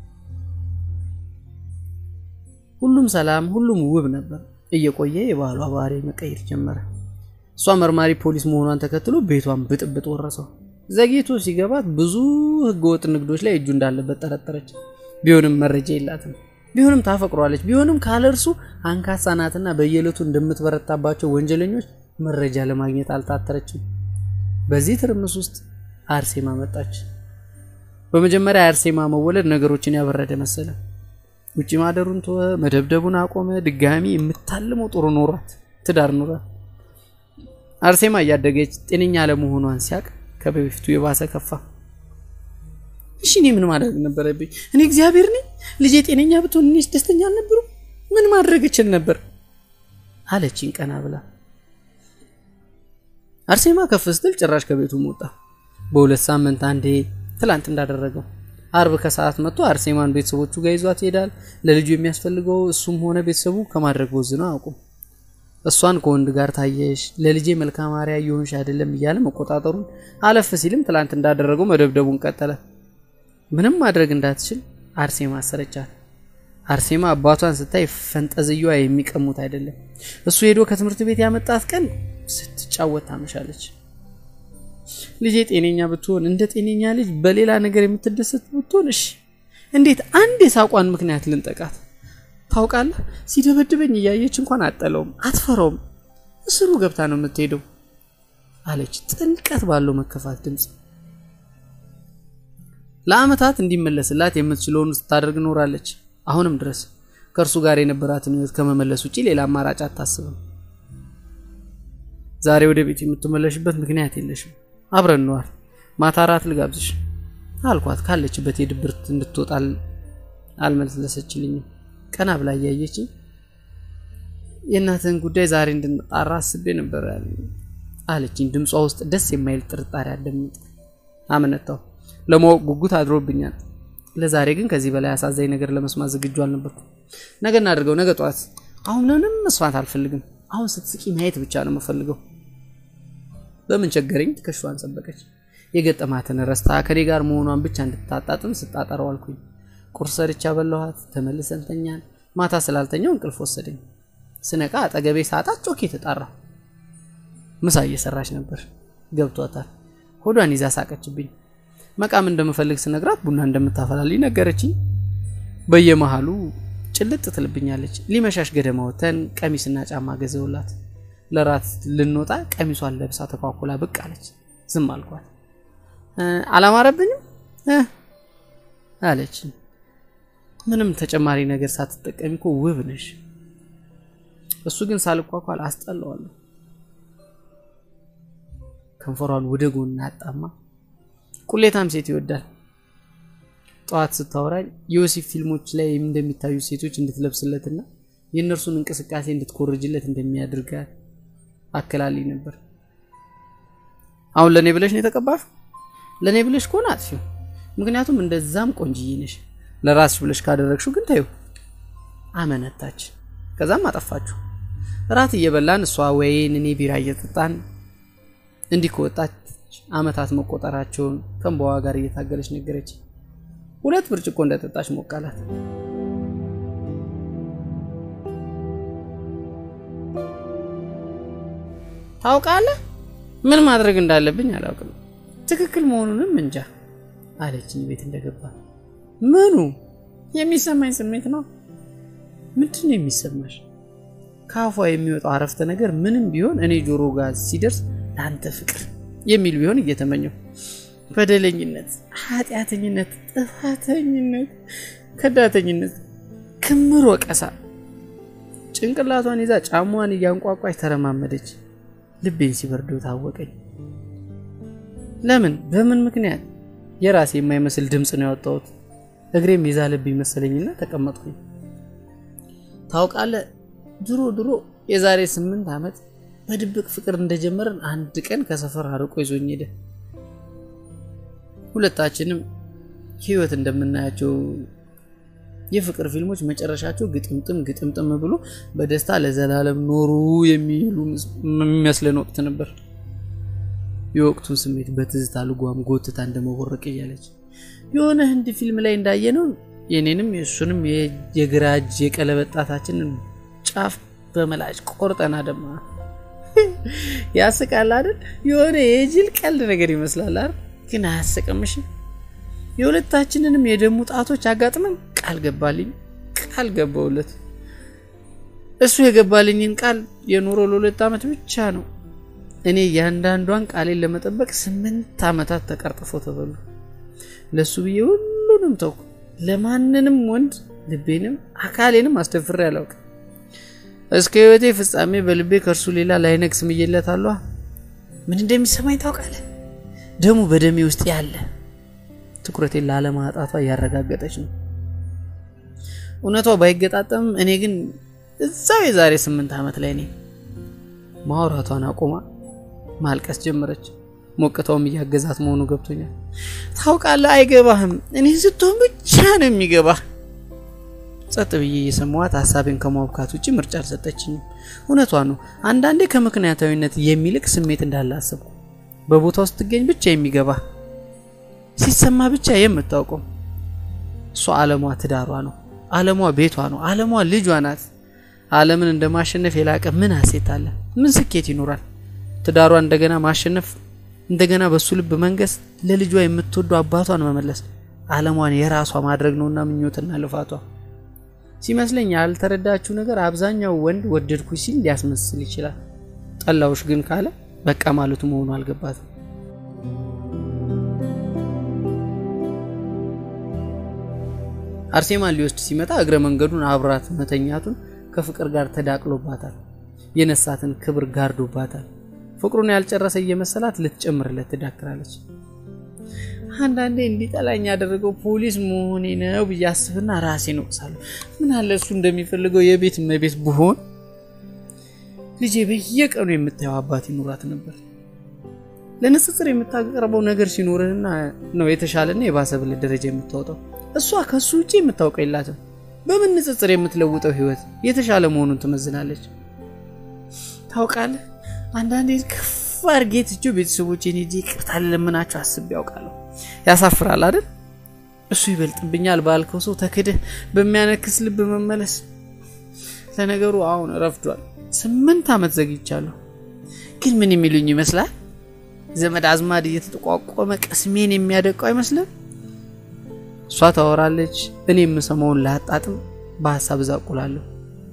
ሁሉም ሰላም፣ ሁሉም ውብ ነበር። እየቆየ የባሏ ባህሪ መቀየር ጀመረ። እሷ መርማሪ ፖሊስ መሆኗን ተከትሎ ቤቷን ብጥብጥ ወረሰው። ዘግይቶ ሲገባት ብዙ ህገወጥ ንግዶች ላይ እጁ እንዳለበት ጠረጠረች። ቢሆንም መረጃ የላትም። ቢሆንም ታፈቅሯለች። ቢሆንም ካለ እርሱ አንካሳ ናትና በየዕለቱ እንደምትበረታባቸው ወንጀለኞች መረጃ ለማግኘት አልታተረችም። በዚህ ትርምስ ውስጥ አርሴማ መጣች። በመጀመሪያ የአርሴማ መወለድ ነገሮችን ያበረደ መሰለ። ውጭ ማደሩን ተወ፣ መደብደቡን አቆመ። ድጋሚ የምታልመው ጥሩ ኖሯት ትዳር ኖሯት። አርሴማ እያደገች ጤነኛ አለመሆኗን ሲያቅ ከበፊቱ የባሰ ከፋ። እሺ እኔ ምን ማድረግ ነበረብኝ? እኔ እግዚአብሔር ነኝ። ልጄ ጤነኛ ብትሆን እኔስ ደስተኛ አልነበሩ? ምን ማድረግ እችል ነበር አለችኝ ቀና ብላ። አርሴማ ከፍ ስትል ጭራሽ ከቤቱ ወጣ። በሁለት ሳምንት አንዴ ትላንት እንዳደረገው አርብ ከሰዓት መጥቶ አርሴማን ቤተሰቦቹ ጋር ይዟት ይሄዳል። ለልጁ የሚያስፈልገው እሱም ሆነ ቤተሰቡ ከማድረግ ቦዝነው አያውቁም። እሷን ከወንድ ጋር ታየሽ፣ ለልጄ መልካም አርአያ እየሆንሽ አይደለም እያለ መቆጣጠሩን፣ አለፍ ሲልም ትላንት እንዳደረገው መደብደቡን ቀጠለ። ምንም ማድረግ እንዳትችል አርሴማ አሰረቻት። አርሴማ አባቷን ስታይ ፈንጠዝያዋ የሚቀሙት አይደለም። እሱ ሄዶ ከትምህርት ቤት ያመጣት ቀን ስትጫወት ታመሻለች። ልጄ ጤነኛ ብትሆን እንደ ጤነኛ ልጅ በሌላ ነገር የምትደሰት ብትሆን እሺ፣ እንዴት አንድ የሳቋን ምክንያት ልንጠቃት? ታውቃለህ፣ ሲደበድበኝ እያየች እንኳን አጠለውም አትፈራውም። እስሩ ገብታ ነው የምትሄደው አለች ጥልቀት ባለው መከፋት ድምፅ። ለአመታት እንዲመለስላት የምትችለውን ስታደርግ ኖራለች። አሁንም ድረስ ከእርሱ ጋር የነበራትን ህይወት ከመመለስ ውጭ ሌላ አማራጭ አታስብም። ዛሬ ወደ ቤት የምትመለሽበት ምክንያት የለሽም። አብረን ነዋል። ማታ እራት ልጋብዝሽ አልኳት። ካለችበት የድብርት እንድትወጣ አልመለሰችልኝም። ቀና ብላ እያየችኝ የእናትህን ጉዳይ ዛሬ እንድንጣራ አስቤ ነበር አለችኝ። ድምጿ ውስጥ ደስ የማይል ጥርጣሬ አደምጥ። አመነታው። ለማወቅ ጉጉት አድሮብኛል። ለዛሬ ግን ከዚህ በላይ አሳዛኝ ነገር ለመስማት ዝግጁ አልነበርኩም። ነገ እናድርገው፣ ነገ ጠዋት። አሁን ምንም መስማት አልፈልግም። አሁን ስትስቂ ማየት ብቻ ነው የምፈልገው። በምን ቸገረኝ? ትከሻዋን ሰበቀች። የገጠማትን ረስታ ከኔ ጋር መሆኗን ብቻ እንድታጣጥም ስጣጠረው አልኩኝ። ቁርስ ሰርቻ በላኋት። ተመልሰን ተኛን። ማታ ስላልተኛው እንቅልፍ ወሰደኝ። ስነቃ አጠገቤ ሳጣት ጮኬ ተጣራ። ምሳ እየሰራች ነበር። ገብቷታል። ሆዷን ይዛ ሳቀችብኝ። መቃም እንደምፈልግ ስነግራት ቡና እንደምታፈላልኝ ነገረችኝ። በየመሃሉ ጭልጥ ትልብኛለች። ሊመሻሽ ገደማ ወተን ቀሚስና ጫማ ገዘውላት ለራት ልንወጣ ቀሚሷን ለብሳ ተኳኩላ ብቅ አለች። ዝም አልኳት። አላማረብኝም አለች። ምንም ተጨማሪ ነገር ሳትጠቀሚ እኮ ውብ ነሽ። እሱ ግን ሳልኳኳል አስጠላዋለሁ። ከንፈሯን ወደ ጎን አጣማ። ቁሌታም ሴት ይወዳል። ጠዋት ስታወራኝ የወሲብ ፊልሞች ላይ እንደሚታዩ ሴቶች እንድትለብስለትና የእነርሱን እንቅስቃሴ እንድትኮርጅለት እንደሚያደርጋት አከላልኝ ነበር። አሁን ለእኔ ብለሽ ነው የተቀባሽ? ለእኔ ብለሽ ከሆነ አጥፊው። ምክንያቱም እንደዛም ቆንጅዬ ነሽ። ለራስሽ ብለሽ ካደረግሽው ግን ተይው። አመነታች። ከዛም አጠፋችሁ። እራት እየበላን እሷ ወይን እኔ ቢራ እየጠጣን እንዲህ ከወጣች አመታት መቆጠራቸውን ከእንባዋ ጋር እየታገለች ነገረች። ሁለት ብርጭቆ እንደጠጣች ሞቃላት። ታውቃለህ፣ ምን ማድረግ እንዳለብኝ አላውቅም። ትክክል መሆኑንም እንጃ አለችኝ ቤት እንደገባ። ምኑ የሚሰማኝ ስሜት ነው? ምንድን ነው የሚሰማሽ? ከአፏ የሚወጣው አረፍተ ነገር ምንም ቢሆን እኔ ጆሮ ጋር ሲደርስ ለአንተ ፍቅር የሚል ቢሆን እየተመኘው በደለኝነት፣ ኃጢአተኝነት፣ ጥፋተኝነት፣ ከዳተኝነት፣ ክምር ወቀሳ ጭንቅላቷን ይዛ ጫሟን እያንቋቋች ተረማመደች። ልቤን ሲበርደው ታወቀኝ። ለምን? በምን ምክንያት? የራሴ የማይመስል ድምፅ ነው ያወጣሁት። እግሬም የዛለብኝ መሰለኝና ተቀመጥኩኝ። ታውቃለህ፣ ድሮ ድሮ የዛሬ ስምንት ዓመት በድብቅ ፍቅር እንደጀመረን አንድ ቀን ከሰፈር አርቆ ይዞኝ ሄደ። ሁለታችንም ህይወት እንደምናያቸው የፍቅር ፊልሞች መጨረሻቸው ግጥምጥም ግጥምጥም ብሎ በደስታ ለዘላለም ኖሩ የሚሉ የሚመስለን ወቅት ነበር። የወቅቱን ስሜት በትዝታ ልጓም ጎትታ እንደመቦረቅ እያለች የሆነ ህንድ ፊልም ላይ እንዳየነው የኔንም የእሱንም የግራ እጅ የቀለበት ጣታችንን ጫፍ በመላጭ ቆርጠና ደማ ያስቃል አይደል? የሆነ የጅል ቀልድ ነገር ይመስላል አይደል? ግን አያስቅምሽም? የሁለታችንንም የደሙ ጣቶች አጋጥመን ቃል ገባልኝ፣ ቃል ገባውለት። እሱ የገባልኝን ቃል የኖሮ ለሁለት ዓመት ብቻ ነው። እኔ እያንዳንዷን ቃሌን ለመጠበቅ ስምንት ዓመታት ተቀርጥፎ ተበሉ። ለእሱ ብዬ ሁሉንም ተውኩ። ለማንንም ወንድ ልቤንም አካሌንም አስደፍሬ አላውቅም። እስከ ህይወቴ ፍጻሜ በልቤ ከእርሱ ሌላ ላይነግስ ምዬለታለሁ። ምን እንደሚሰማኝ ታውቃለህ? ደሙ በደሜ ውስጥ ያለ ትኩረቴን ላለማጣቷ እያረጋገጠች ነው። እውነቷ ባይገጣጠምም እኔ ግን እዛው የዛሬ ስምንት ዓመት ላይ ነኝ። ማውራቷን አቁማ ማልቀስ ጀመረች። ሞቅታውም እያገዛት መሆኑ ገብቶኛል። ታውቃለህ፣ አይገባህም። እኔ ስትሆን ብቻ ነው የሚገባህ። ጸጥ ብዬ እየሰማኋት ሀሳቤን ከማብካት ውጭ ምርጫ አልሰጠችኝም። እውነቷ ነው። አንዳንዴ ከምክንያታዊነት የሚልቅ ስሜት እንዳለ አሰብኩ። በቦታው ስትገኝ ብቻ የሚገባ ሲሰማ ብቻ የምታውቀው እሷ ዓለሟ ትዳሯ ነው። ዓለሟ ቤቷ ነው። ዓለሟ ልጇ ናት። ዓለምን እንደ ማሸነፍ የላቀ ምን ሀሴት አለ? ምን ስኬት ይኖራል? ትዳሯ እንደገና ማሸነፍ፣ እንደገና በሱ ልብ መንገስ፣ ለልጇ የምትወደው አባቷን መመለስ፣ ዓለሟን የራሷ ማድረግ ነውና ምኞትና ልፋቷ። ሲመስለኝ ያልተረዳችው ነገር አብዛኛው ወንድ ወደድኩ ሲል ሊያስመስል ይችላል። ጠላውሽ ግን ካለ በቃ ማለቱ መሆኑ አልገባትም። አርሴማን ሊወስድ ሲመጣ እግረ መንገዱን አብራት መተኛቱን ከፍቅር ጋር ተዳቅሎባታል። የነሳትን ክብር ጋርዶባታል። ፍቅሩን ያልጨረሰ እየመሰላት ልትጨምርለት ትዳክራለች። አንዳንዴ እንዲጠላኝ ያደረገው ፖሊስ መሆኔ ነው ብዬ አስብና ራሴን እወቅሳለሁ። ምን አለ እሱ እንደሚፈልገው የቤት እመቤት ብሆን ልጄ በየቀኑ የምታየው አባት ይኑራት ነበር። ለንጽጽር የምታቀርበው ነገር ሲኖርህና ነው የተሻለና የባሰ ብልህ ደረጃ የምታወጣው። እሷ ከሱ ውጭ የምታውቀው የላትም። በምን ንጽጽር የምትለውጠው ህይወት የተሻለ መሆኑን ትመዝናለች። ታውቃለህ፣ አንዳንዴ ከፍ አድርጌ ትቼው ቤተሰቦቼን ሄጄ ይቅርታ ልለምናቸው አስቤ ያውቃለሁ። ያሳፍራል አይደል? እሱ ይበልጥብኛል ባልከው ሰው ተክደህ በሚያነክስ ልብ መመለስ። ለነገሩ አሁን ረፍዷል። ስምንት ዓመት ዘግይቻለሁ። ግን ምን የሚሉኝ ይመስላል? ዘመድ አዝማድ እየተጠቋቆመ ቅስሜን የሚያደቀው አይመስልም? እሷ ታወራለች፣ እኔ የምሰማውን ላጣጥም በሀሳብ እዛቁላለሁ።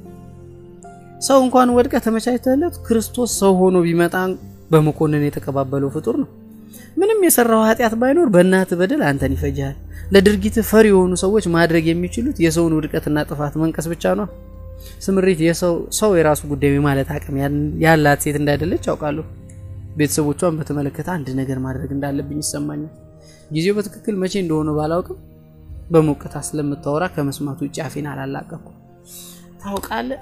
ሰው እንኳን ወድቀ ተመቻችተለት ክርስቶስ ሰው ሆኖ ቢመጣ በመኮንን የተቀባበለው ፍጡር ነው። ምንም የሰራው ኃጢአት ባይኖር በእናት በደል አንተን ይፈጃል። ለድርጊት ፈሪ የሆኑ ሰዎች ማድረግ የሚችሉት የሰውን ውድቀትና ጥፋት መንቀስ ብቻ ነው። ስምሪት ሰው የራሱ ጉዳይ ማለት አቅም ያላት ሴት እንዳይደለች ያውቃለሁ። ቤተሰቦቿን በተመለከተ አንድ ነገር ማድረግ እንዳለብኝ ይሰማኛል። ጊዜው በትክክል መቼ እንደሆነ ባላውቅም በሞቅታ ስለምታወራ ከመስማቱ ውጭ አፌን አላላቀኩም። ታውቃለህ፣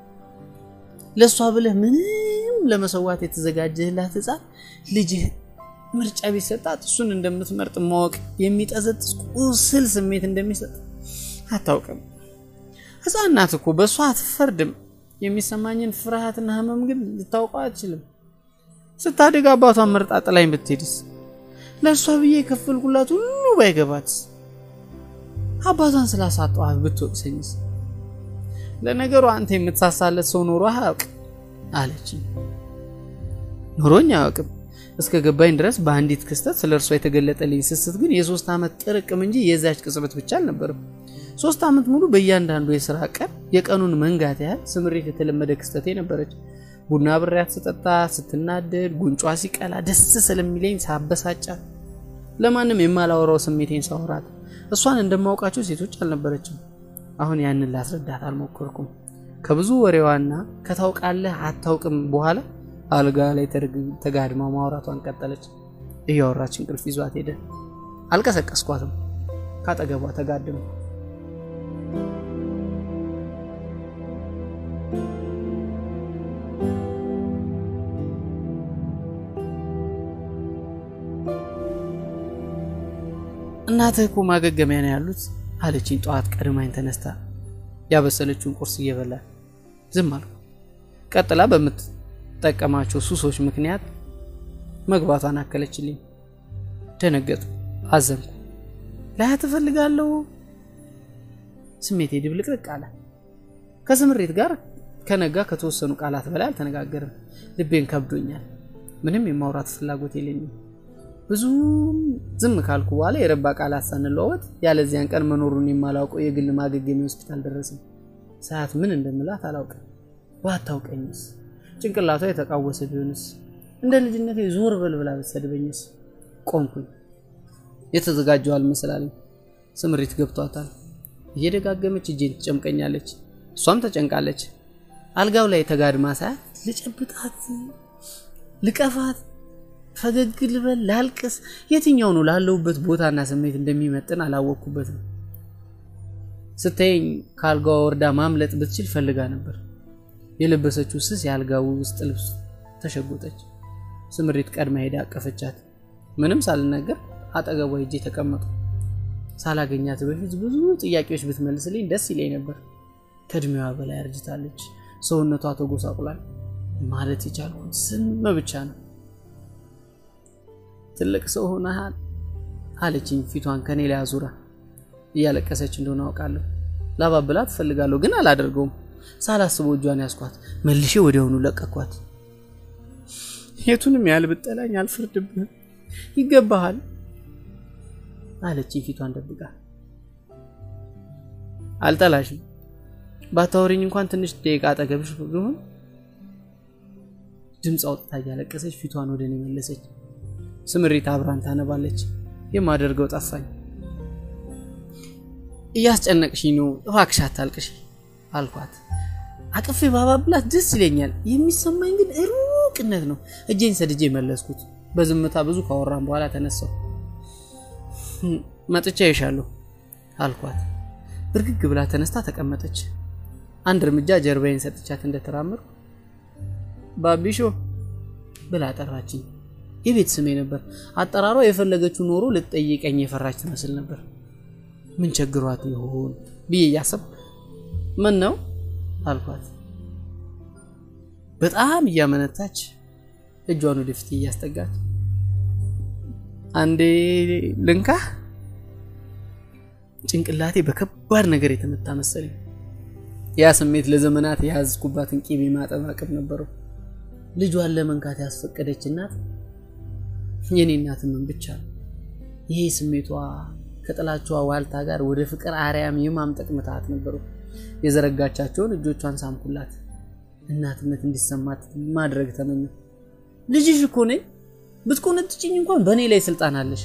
ለእሷ ብለህ ምንም ለመሰዋት የተዘጋጀህላት ሕፃን ልጅህ ምርጫ ቢሰጣት እሱን እንደምትመርጥ ማወቅ የሚጠዘጥስ ቁስል ስሜት እንደሚሰጥ አታውቅም። ሕፃን ናት እኮ በእሷ አትፈርድም። የሚሰማኝን ፍርሃትና ህመም ግን ልታውቀው አትችልም። ስታድግ አባቷን መርጣ ጥላኝ ብትሄድስ? ለእሷ ብዬ የከፈልኩላት ሁሉ ባይገባትስ? አባቷን ስላሳጠዋት ብትወቅሰኝስ? ለነገሩ አንተ የምትሳሳለት ሰው ኖሮ አያውቅ አለችኝ። ኖሮኝ አያውቅም እስከ ገባኝ ድረስ በአንዲት ክስተት ስለ እርሷ የተገለጠልኝ ስስት ግን የሶስት ዓመት ጥርቅም እንጂ የዛች ቅጽበት ብቻ አልነበርም። ሶስት ዓመት ሙሉ በእያንዳንዱ የስራ ቀን የቀኑን መንጋት ያህል ስምሬት የተለመደ ክስተቴ ነበረች። ቡና ብሬያት ስጠጣ፣ ስትናደድ፣ ጉንጯ ሲቀላ ደስ ስለሚለኝ ሳበሳጫት፣ ለማንም የማላወራው ስሜቴን ሳወራት እሷን እንደማውቃቸው ሴቶች አልነበረችም። አሁን ያንን ላስረዳት አልሞከርኩም። ከብዙ ወሬዋና ከታውቃለህ አታውቅም በኋላ አልጋ ላይ ተጋድማ ማውራቷን ቀጠለች። እያወራች እንቅልፍ ይዟት ሄደ። አልቀሰቀስኳትም። ካጠገቧ ተጋድም እናትህ እኮ ማገገሚያ ነው ያሉት አለችኝ። ጠዋት ቀድማኝ ተነስታ ያበሰለችውን ቁርስ እየበላ ዝም አልኩ። ቀጥላ በምትጠቀማቸው ሱሶች ምክንያት መግባቷን አከለችልኝ። ደነገጥኩ፣ አዘንኩ። ላያት እፈልጋለሁ። ስሜቴ ድብልቅልቅ አለ። ከስምሬት ጋር ከነጋ ከተወሰኑ ቃላት በላይ አልተነጋገርም። ልቤን ከብዶኛል። ምንም የማውራት ፍላጎት የለኝም። ብዙም ዝም ካልኩ በኋላ የረባ ቃላት ሳንለዋወጥ ያለዚያን ቀን መኖሩን የማላውቀው የግል ማገገሚያ ሆስፒታል ደረስን። ሰዓት ምን እንደምላት አላውቅም። ባታውቀኝስ? ጭንቅላቷ የተቃወሰ ቢሆንስ? እንደ ልጅነቴ ዞር በል ብላ ብትሰድበኝስ? ቆምኩኝ። የተዘጋጀው አልመሰላለኝ። ስምሪት ገብቷታል። እየደጋገመች እጄን ትጨምቀኛለች። እሷም ተጨንቃለች። አልጋው ላይ ተጋድማ ሳያት ልጨብጣት፣ ልቀፋት ፈገግ ልበል ላልቅስ፣ የትኛው ነው ላለሁበት ቦታና ስሜት እንደሚመጥን አላወቅኩበትም። ስታየኝ ከአልጋዋ ወርዳ ማምለጥ ብትችል ፈልጋ ነበር። የለበሰችው ስስ የአልጋው ውስጥ ልብስ ተሸጎጠች። ስምሪት ቀድማ ሄዳ አቀፈቻት። ምንም ሳልናገር አጠገቧ ሄጄ ተቀመጡ። ሳላገኛት በፊት ብዙ ጥያቄዎች ብትመልስልኝ ደስ ይለኝ ነበር። ከእድሜዋ በላይ አርጅታለች። ሰውነቷ ተጎሳቁሏል። ማለት የቻልኩት ዝም ብቻ ነው። ትልቅ ሰው ሆነሃል አለችኝ፣ ፊቷን ከኔ ላይ አዙራ። እያለቀሰች እንደሆነ አውቃለሁ። ላባብላት እፈልጋለሁ፣ ግን አላደርገውም። ሳላስበው እጇን ያስኳት፣ መልሼ ወዲያውኑ ለቀኳት። የቱንም ያህል ብጠላኝ አልፈርድብህም፣ ይገባሃል አለች ፊቷን ደብቃ። አልጠላሽም፣ ባታወሪኝ እንኳን ትንሽ ደቂቃ አጠገብሽ ብሆን። ድምፅ አውጥታ እያለቀሰች ፊቷን ወደ እኔ መለሰች። ስምሪት አብራን ታነባለች። የማደርገው ጠፋኝ። እያስጨነቅሽኝ ነው፣ እባክሽ አታልቅሽ አልኳት። አቅፌ ባባብላት ደስ ይለኛል። የሚሰማኝ ግን ሩቅነት ነው። እጄን ሰድጄ መለስኩት። በዝምታ ብዙ ካወራን በኋላ ተነሳው። መጥቻ ይሻለሁ አልኳት። ብርግግ ብላ ተነስታ ተቀመጠች። አንድ እርምጃ ጀርባዬን ሰጥቻት እንደተራመድኩ ባቢሾ ብላ ጠራችኝ። የቤት ስሜ ነበር። አጠራሯ የፈለገችው ኖሮ ልትጠይቀኝ የፈራች ትመስል ነበር። ምን ቸግሯት ይሆን ብዬ እያሰብኩ ምን ነው አልኳት። በጣም እያመነታች እጇን ወደፊት እያስጠጋች አንዴ ልንካህ። ጭንቅላቴ በከባድ ነገር የተመታ መሰለኝ። ያ ስሜት ለዘመናት የያዝኩባትን ቂቤ ማጠብ አቅም ነበረው። ልጇን ለመንካት ያስፈቀደች እናት የኔ እናት ምን ብቻ ነው። ይሄ ስሜቷ ከጥላቿ ዋልታ ጋር ወደ ፍቅር አርያም የማምጠቅ ምትሃት ነበረው። የዘረጋቻቸውን እጆቿን ሳምኩላት። እናትነት እንዲሰማት ማድረግ ተመኘ። ልጅሽ እኮ ነኝ፣ ብትቆነጥጭኝ እንኳን በእኔ ላይ ስልጣን አለሽ።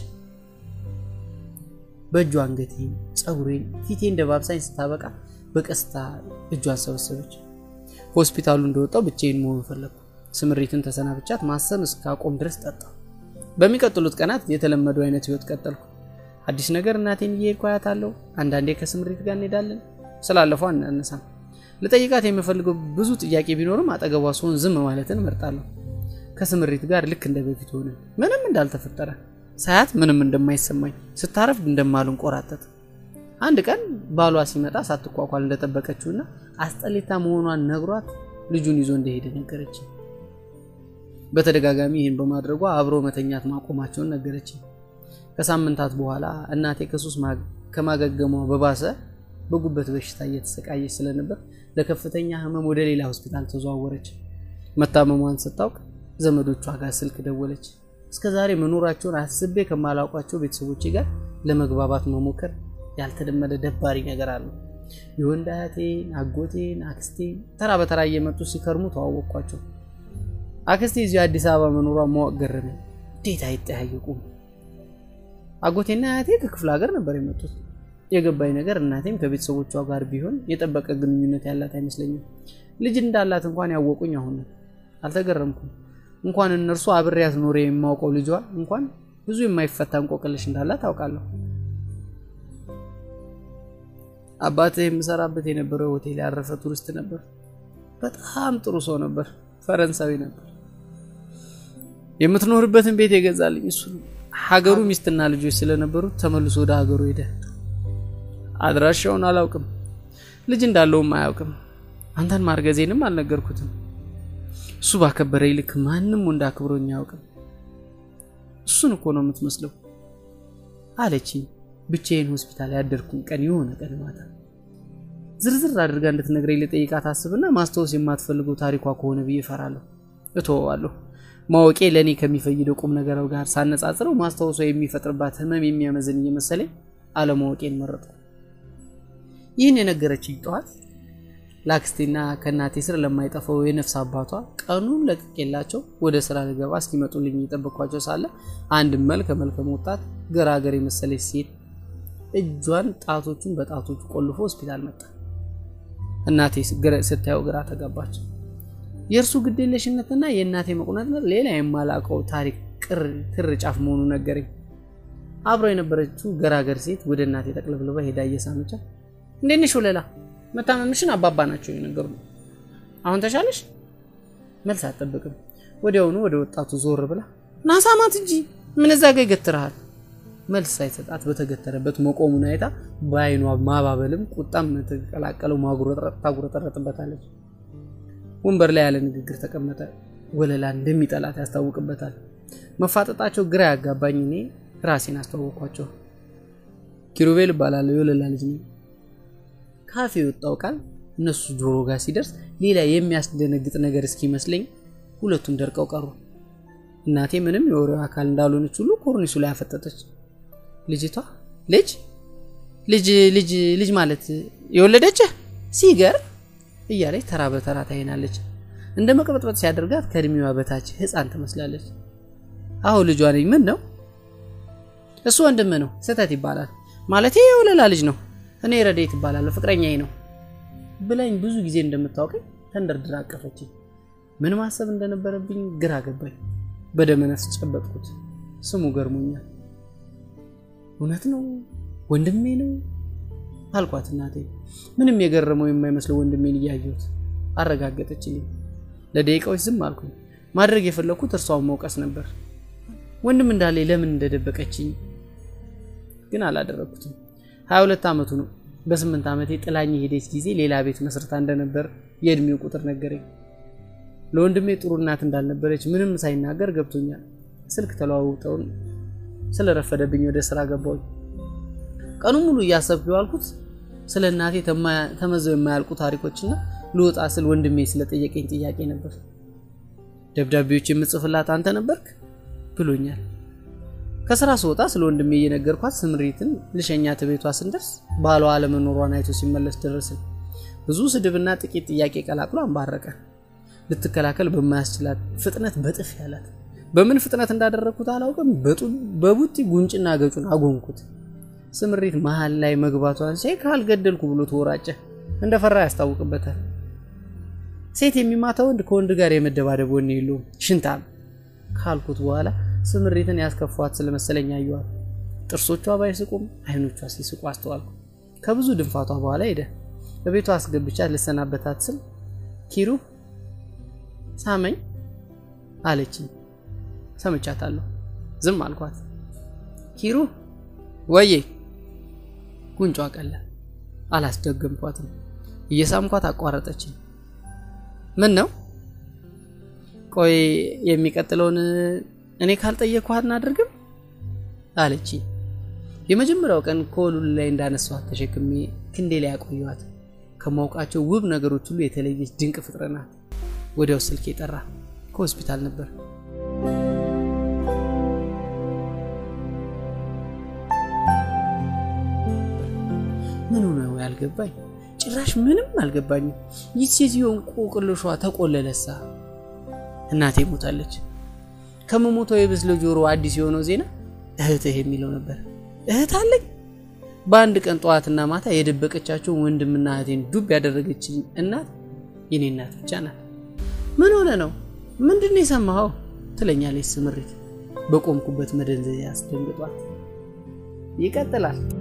በእጇ አንገቴን፣ ፀጉሬን፣ ፊቴ እንደ ባብሳኝ ስታበቃ በቀስታ እጇን ሰበሰበች። ሆስፒታሉ እንደወጣው ብቻዬን መሆን ፈለግኩ። ስምሪትን ተሰናብቻት ማሰብ እስካቆም ድረስ ጠጣሁ። በሚቀጥሉት ቀናት የተለመደው አይነት ህይወት ቀጠልኩ። አዲስ ነገር እናቴን እየሄድኩ አያታለሁ። አንዳንዴ ከስምሪት ጋር እንሄዳለን። ስላለፈው አናነሳም። ልጠይቃት የምፈልገው ብዙ ጥያቄ ቢኖርም አጠገቧ ስሆን ዝም ማለትን እመርጣለሁ። ከስምሪት ጋር ልክ እንደ በፊት ሆነ፣ ምንም እንዳልተፈጠረ ሳያት ምንም እንደማይሰማኝ ስታረፍድ እንደማልንቆራጠጥ። አንድ ቀን ባሏ ሲመጣ ሳትኳኳል እንደጠበቀችውና አስጠሊታ መሆኗን ነግሯት ልጁን ይዞ እንደሄደ ነገረች። በተደጋጋሚ ይህን በማድረጓ አብሮ መተኛት ማቆማቸውን ነገረች። ከሳምንታት በኋላ እናቴ ከሱስ ከማገገሟ በባሰ በጉበት በሽታ እየተሰቃየች ስለነበር ለከፍተኛ ህመም ወደ ሌላ ሆስፒታል ተዘዋወረች። መታመሟን ስታውቅ ዘመዶቿ ጋር ስልክ ደወለች። እስከዛሬ መኖራቸውን አስቤ ከማላውቋቸው ቤተሰቦቼ ጋር ለመግባባት መሞከር ያልተለመደ ደባሪ ነገር አለው። የወንድ አያቴን፣ አጎቴን፣ አክስቴን ተራ በተራ እየመጡ ሲከርሙ ተዋወቅኳቸው። አክስቴ እዚሁ አዲስ አበባ መኖሯ ማወቅ ገረመኝ። እንዴት አይጠያየቁም? አጎቴና አያቴ ከክፍለ ሀገር ነበር የመጡት። የገባኝ ነገር እናቴም ከቤተሰቦቿ ጋር ቢሆን የጠበቀ ግንኙነት ያላት አይመስለኝም። ልጅ እንዳላት እንኳን ያወቁኝ አሁን ነው። አልተገረምኩም። እንኳን እነርሱ አብሬያት ኖሬ የማውቀው ልጇ እንኳን ብዙ የማይፈታ እንቆቅልሽ እንዳላት ታውቃለሁ። አባትህ የምሰራበት የነበረው ሆቴል ያረፈ ቱሪስት ነበር። በጣም ጥሩ ሰው ነበር። ፈረንሳዊ ነበር። የምትኖርበትን ቤት የገዛልኝ እሱ ነው። ሀገሩ ሚስትና ልጆች ስለነበሩት ተመልሶ ወደ ሀገሩ ሄደ። አድራሻውን አላውቅም። ልጅ እንዳለውም አያውቅም። አንተን ማርገዜንም አልነገርኩትም። እሱ ባከበረኝ ልክ ማንም ወንድ አክብሮኝ አያውቅም። እሱን እኮ ነው የምትመስለው አለችኝ። ብቻዬን ሆስፒታል ያደርኩን ቀን የሆነ ቀን ማታ ዝርዝር አድርጋ እንድትነግረኝ ልጠይቃት አስብና ማስታወስ የማትፈልገው ታሪኳ ከሆነ ብዬ እፈራለሁ። እተወዋለሁ። ማወቄ ለእኔ ከሚፈይደው ቁም ነገር ጋር ሳነጻጽረው ማስታወሷ የሚፈጥርባት ህመም የሚያመዝን እየመሰለኝ አለማወቄን መረጥኩ። ይህን የነገረችኝ ጠዋት ለአክስቴና ከእናቴ ስር ለማይጠፋው የነፍስ አባቷ ቀኑን ለቅቄላቸው ወደ ስራ ልገባ እስኪመጡልኝ እየጠበቅኳቸው ሳለ አንድ መልከ መልካም ወጣት ገራገር የመሰለች ሴት እጇን ጣቶቹን በጣቶቹ ቆልፎ ሆስፒታል መጣ። እናቴ ስታየው ግራ ተጋባች። የእርሱ ግዴለሽነትና የእናቴ መቁነጥነጥ ሌላ የማላውቀው ታሪክ ክር ጫፍ መሆኑ ነገረኝ። አብረው የነበረችው ገራገር ሴት ወደ እናቴ ጠቅልብልባ ሄዳ እየሳመቻ እንዴት ነሽ ወለላ መታመምሽን አባባ ናቸው የነገሩ። አሁን ተሻለሽ? መልስ አትጠብቅም። ወዲያውኑ ወደ ወጣቱ ዞር ብላ ናሳማት እንጂ ምን እዛ ጋ ይገትርሃል? መልስ ሳይሰጣት በተገተረበት መቆሙን አይታ በአይኗ ማባበልም ቁጣም የተቀላቀለው ታጉረጠረጥበታለች። ወንበር ላይ ያለ ንግግር ተቀመጠ። ወለላ እንደሚጠላት ያስታውቅበታል። መፋጠጣቸው ግራ ያጋባኝ እኔ ራሴን አስተዋወቅኳቸው። ኪሩቤል እባላለሁ የወለላ ልጅ ነኝ። ካፌ የወጣው ቃል እነሱ ጆሮ ጋር ሲደርስ ሌላ የሚያስደነግጥ ነገር እስኪመስለኝ ሁለቱም ደርቀው ቀሩ። እናቴ ምንም የወሬው አካል እንዳልሆነች ሁሉ ኮርኒሱ ላይ አፈጠጠች። ልጅቷ ልጅ ልጅ ልጅ ልጅ ማለት የወለደች ሲገርም እያለች ተራ በተራ ታይናለች። እንደ መቅበጥበጥ ሲያደርጋት ከእድሜዋ በታች ሕፃን ትመስላለች። አሁ ልጇ ነኝ። ምን ነው እሱ ወንድም ነው። ስህተት ይባላል ማለት የወለላ ልጅ ነው። እኔ ረዴት ይባላለሁ፣ ፍቅረኛዬ ነው ብላኝ ብዙ ጊዜ እንደምታውቀኝ ተንደርድራ አቀፈችኝ። ምን ማሰብ እንደነበረብኝ ግራ ገባኝ። በደመ ነፍስ ጨበጥኩት። ስሙ ገርሞኛል። እውነት ነው ወንድሜ ነው አልኳት። እናቴ ምንም የገረመው የማይመስለው ወንድሜን እያየሁት አረጋገጠችልኝ። ለደቂቃዎች ዝም አልኩኝ። ማድረግ የፈለግኩት እርሷን መውቀስ ነበር። ወንድም እንዳለ ለምን እንደደበቀችኝ ግን አላደረግኩትም። ሀያ ሁለት ዓመቱ ነው። በስምንት ዓመቴ ጥላኝ ሄደች ጊዜ ሌላ ቤት መስርታ እንደነበር የእድሜው ቁጥር ነገረኝ። ለወንድሜ ጥሩ እናት እንዳልነበረች ምንም ሳይናገር ገብቶኛል። ስልክ ተለዋውጠውን ስለረፈደብኝ ወደ ስራ ገባሁኝ። ቀኑ ሙሉ እያሰብኩ የዋልኩት ስለ እናቴ ተመዘው የማያልቁ ታሪኮችና ልወጣ ስል ወንድሜ ስለጠየቀኝ ጥያቄ ነበር። ደብዳቤዎች የምጽፍላት አንተ ነበርክ ብሎኛል። ከስራ ስወጣ ስለ ወንድሜ እየነገርኳት ስምሪትን ልሸኛት ቤቷ ስንደርስ ባሏ አለመኖሯን አይቶ ሲመለስ ደረስን። ብዙ ስድብና ጥቂት ጥያቄ ቀላቅሎ አንባረቀ። ልትከላከል በማያስችላት ፍጥነት በጥፍ ያላት። በምን ፍጥነት እንዳደረግኩት አላውቅም። በቡጢ ጉንጭና ገጩን አጎንኩት። ስምሪት መሀል ላይ መግባቷን ሲያይ ካልገደልኩ ብሎ ተወራጨ። እንደፈራ ያስታውቅበታል። ሴት የሚማታ ወንድ ከወንድ ጋር የመደባደብ ወኔ የለውም ሽንታም ካልኩት በኋላ ስምሪትን ያስከፏት ስለመሰለኝ አየዋል። ጥርሶቿ ባይስቁም አይኖቿ ሲስቁ አስተዋልኩ። ከብዙ ድንፋቷ በኋላ ሄደ። በቤቷ አስገብቻት ልሰናበታት ስል ኪሩ ሳመኝ አለችኝ። ሰምቻታለሁ። ዝም አልኳት። ኪሩ ወዬ ጉንጯ ቀላ። አላስደገምኳትም። እየሳምኳት አቋረጠችኝ። ምን ነው? ቆይ የሚቀጥለውን እኔ ካልጠየቅኳት እናደርግም አለችኝ። የመጀመሪያው ቀን ከወሉል ላይ እንዳነሷት ተሸክሜ ክንዴ ላይ ያቆየዋት ከማውቃቸው ውብ ነገሮች ሁሉ የተለየች ድንቅ ፍጥረት ናት። ወዲያው ስልክ የጠራ ከሆስፒታል ነበር። ምኑ ነው ያልገባኝ? ጭራሽ ምንም አልገባኝም። ይህ ሴትዮ እንቆቅልሿ ተቆለለሳ። እናቴ ሞታለች። ከመሞቷ የብስ ለጆሮ አዲስ የሆነው ዜና እህትህ የሚለው ነበር። እህት አለኝ። በአንድ ቀን ጠዋትና ማታ የደበቀቻቸውን ወንድምና እህቴን ዱብ ያደረገችኝ እናት የኔ እናት ብቻ ናት። ምን ሆነ ነው? ምንድን ነው የሰማኸው? ትለኛለች ስምሪት በቆምኩበት መደንዘያ አስደንግጧት። ይቀጥላል።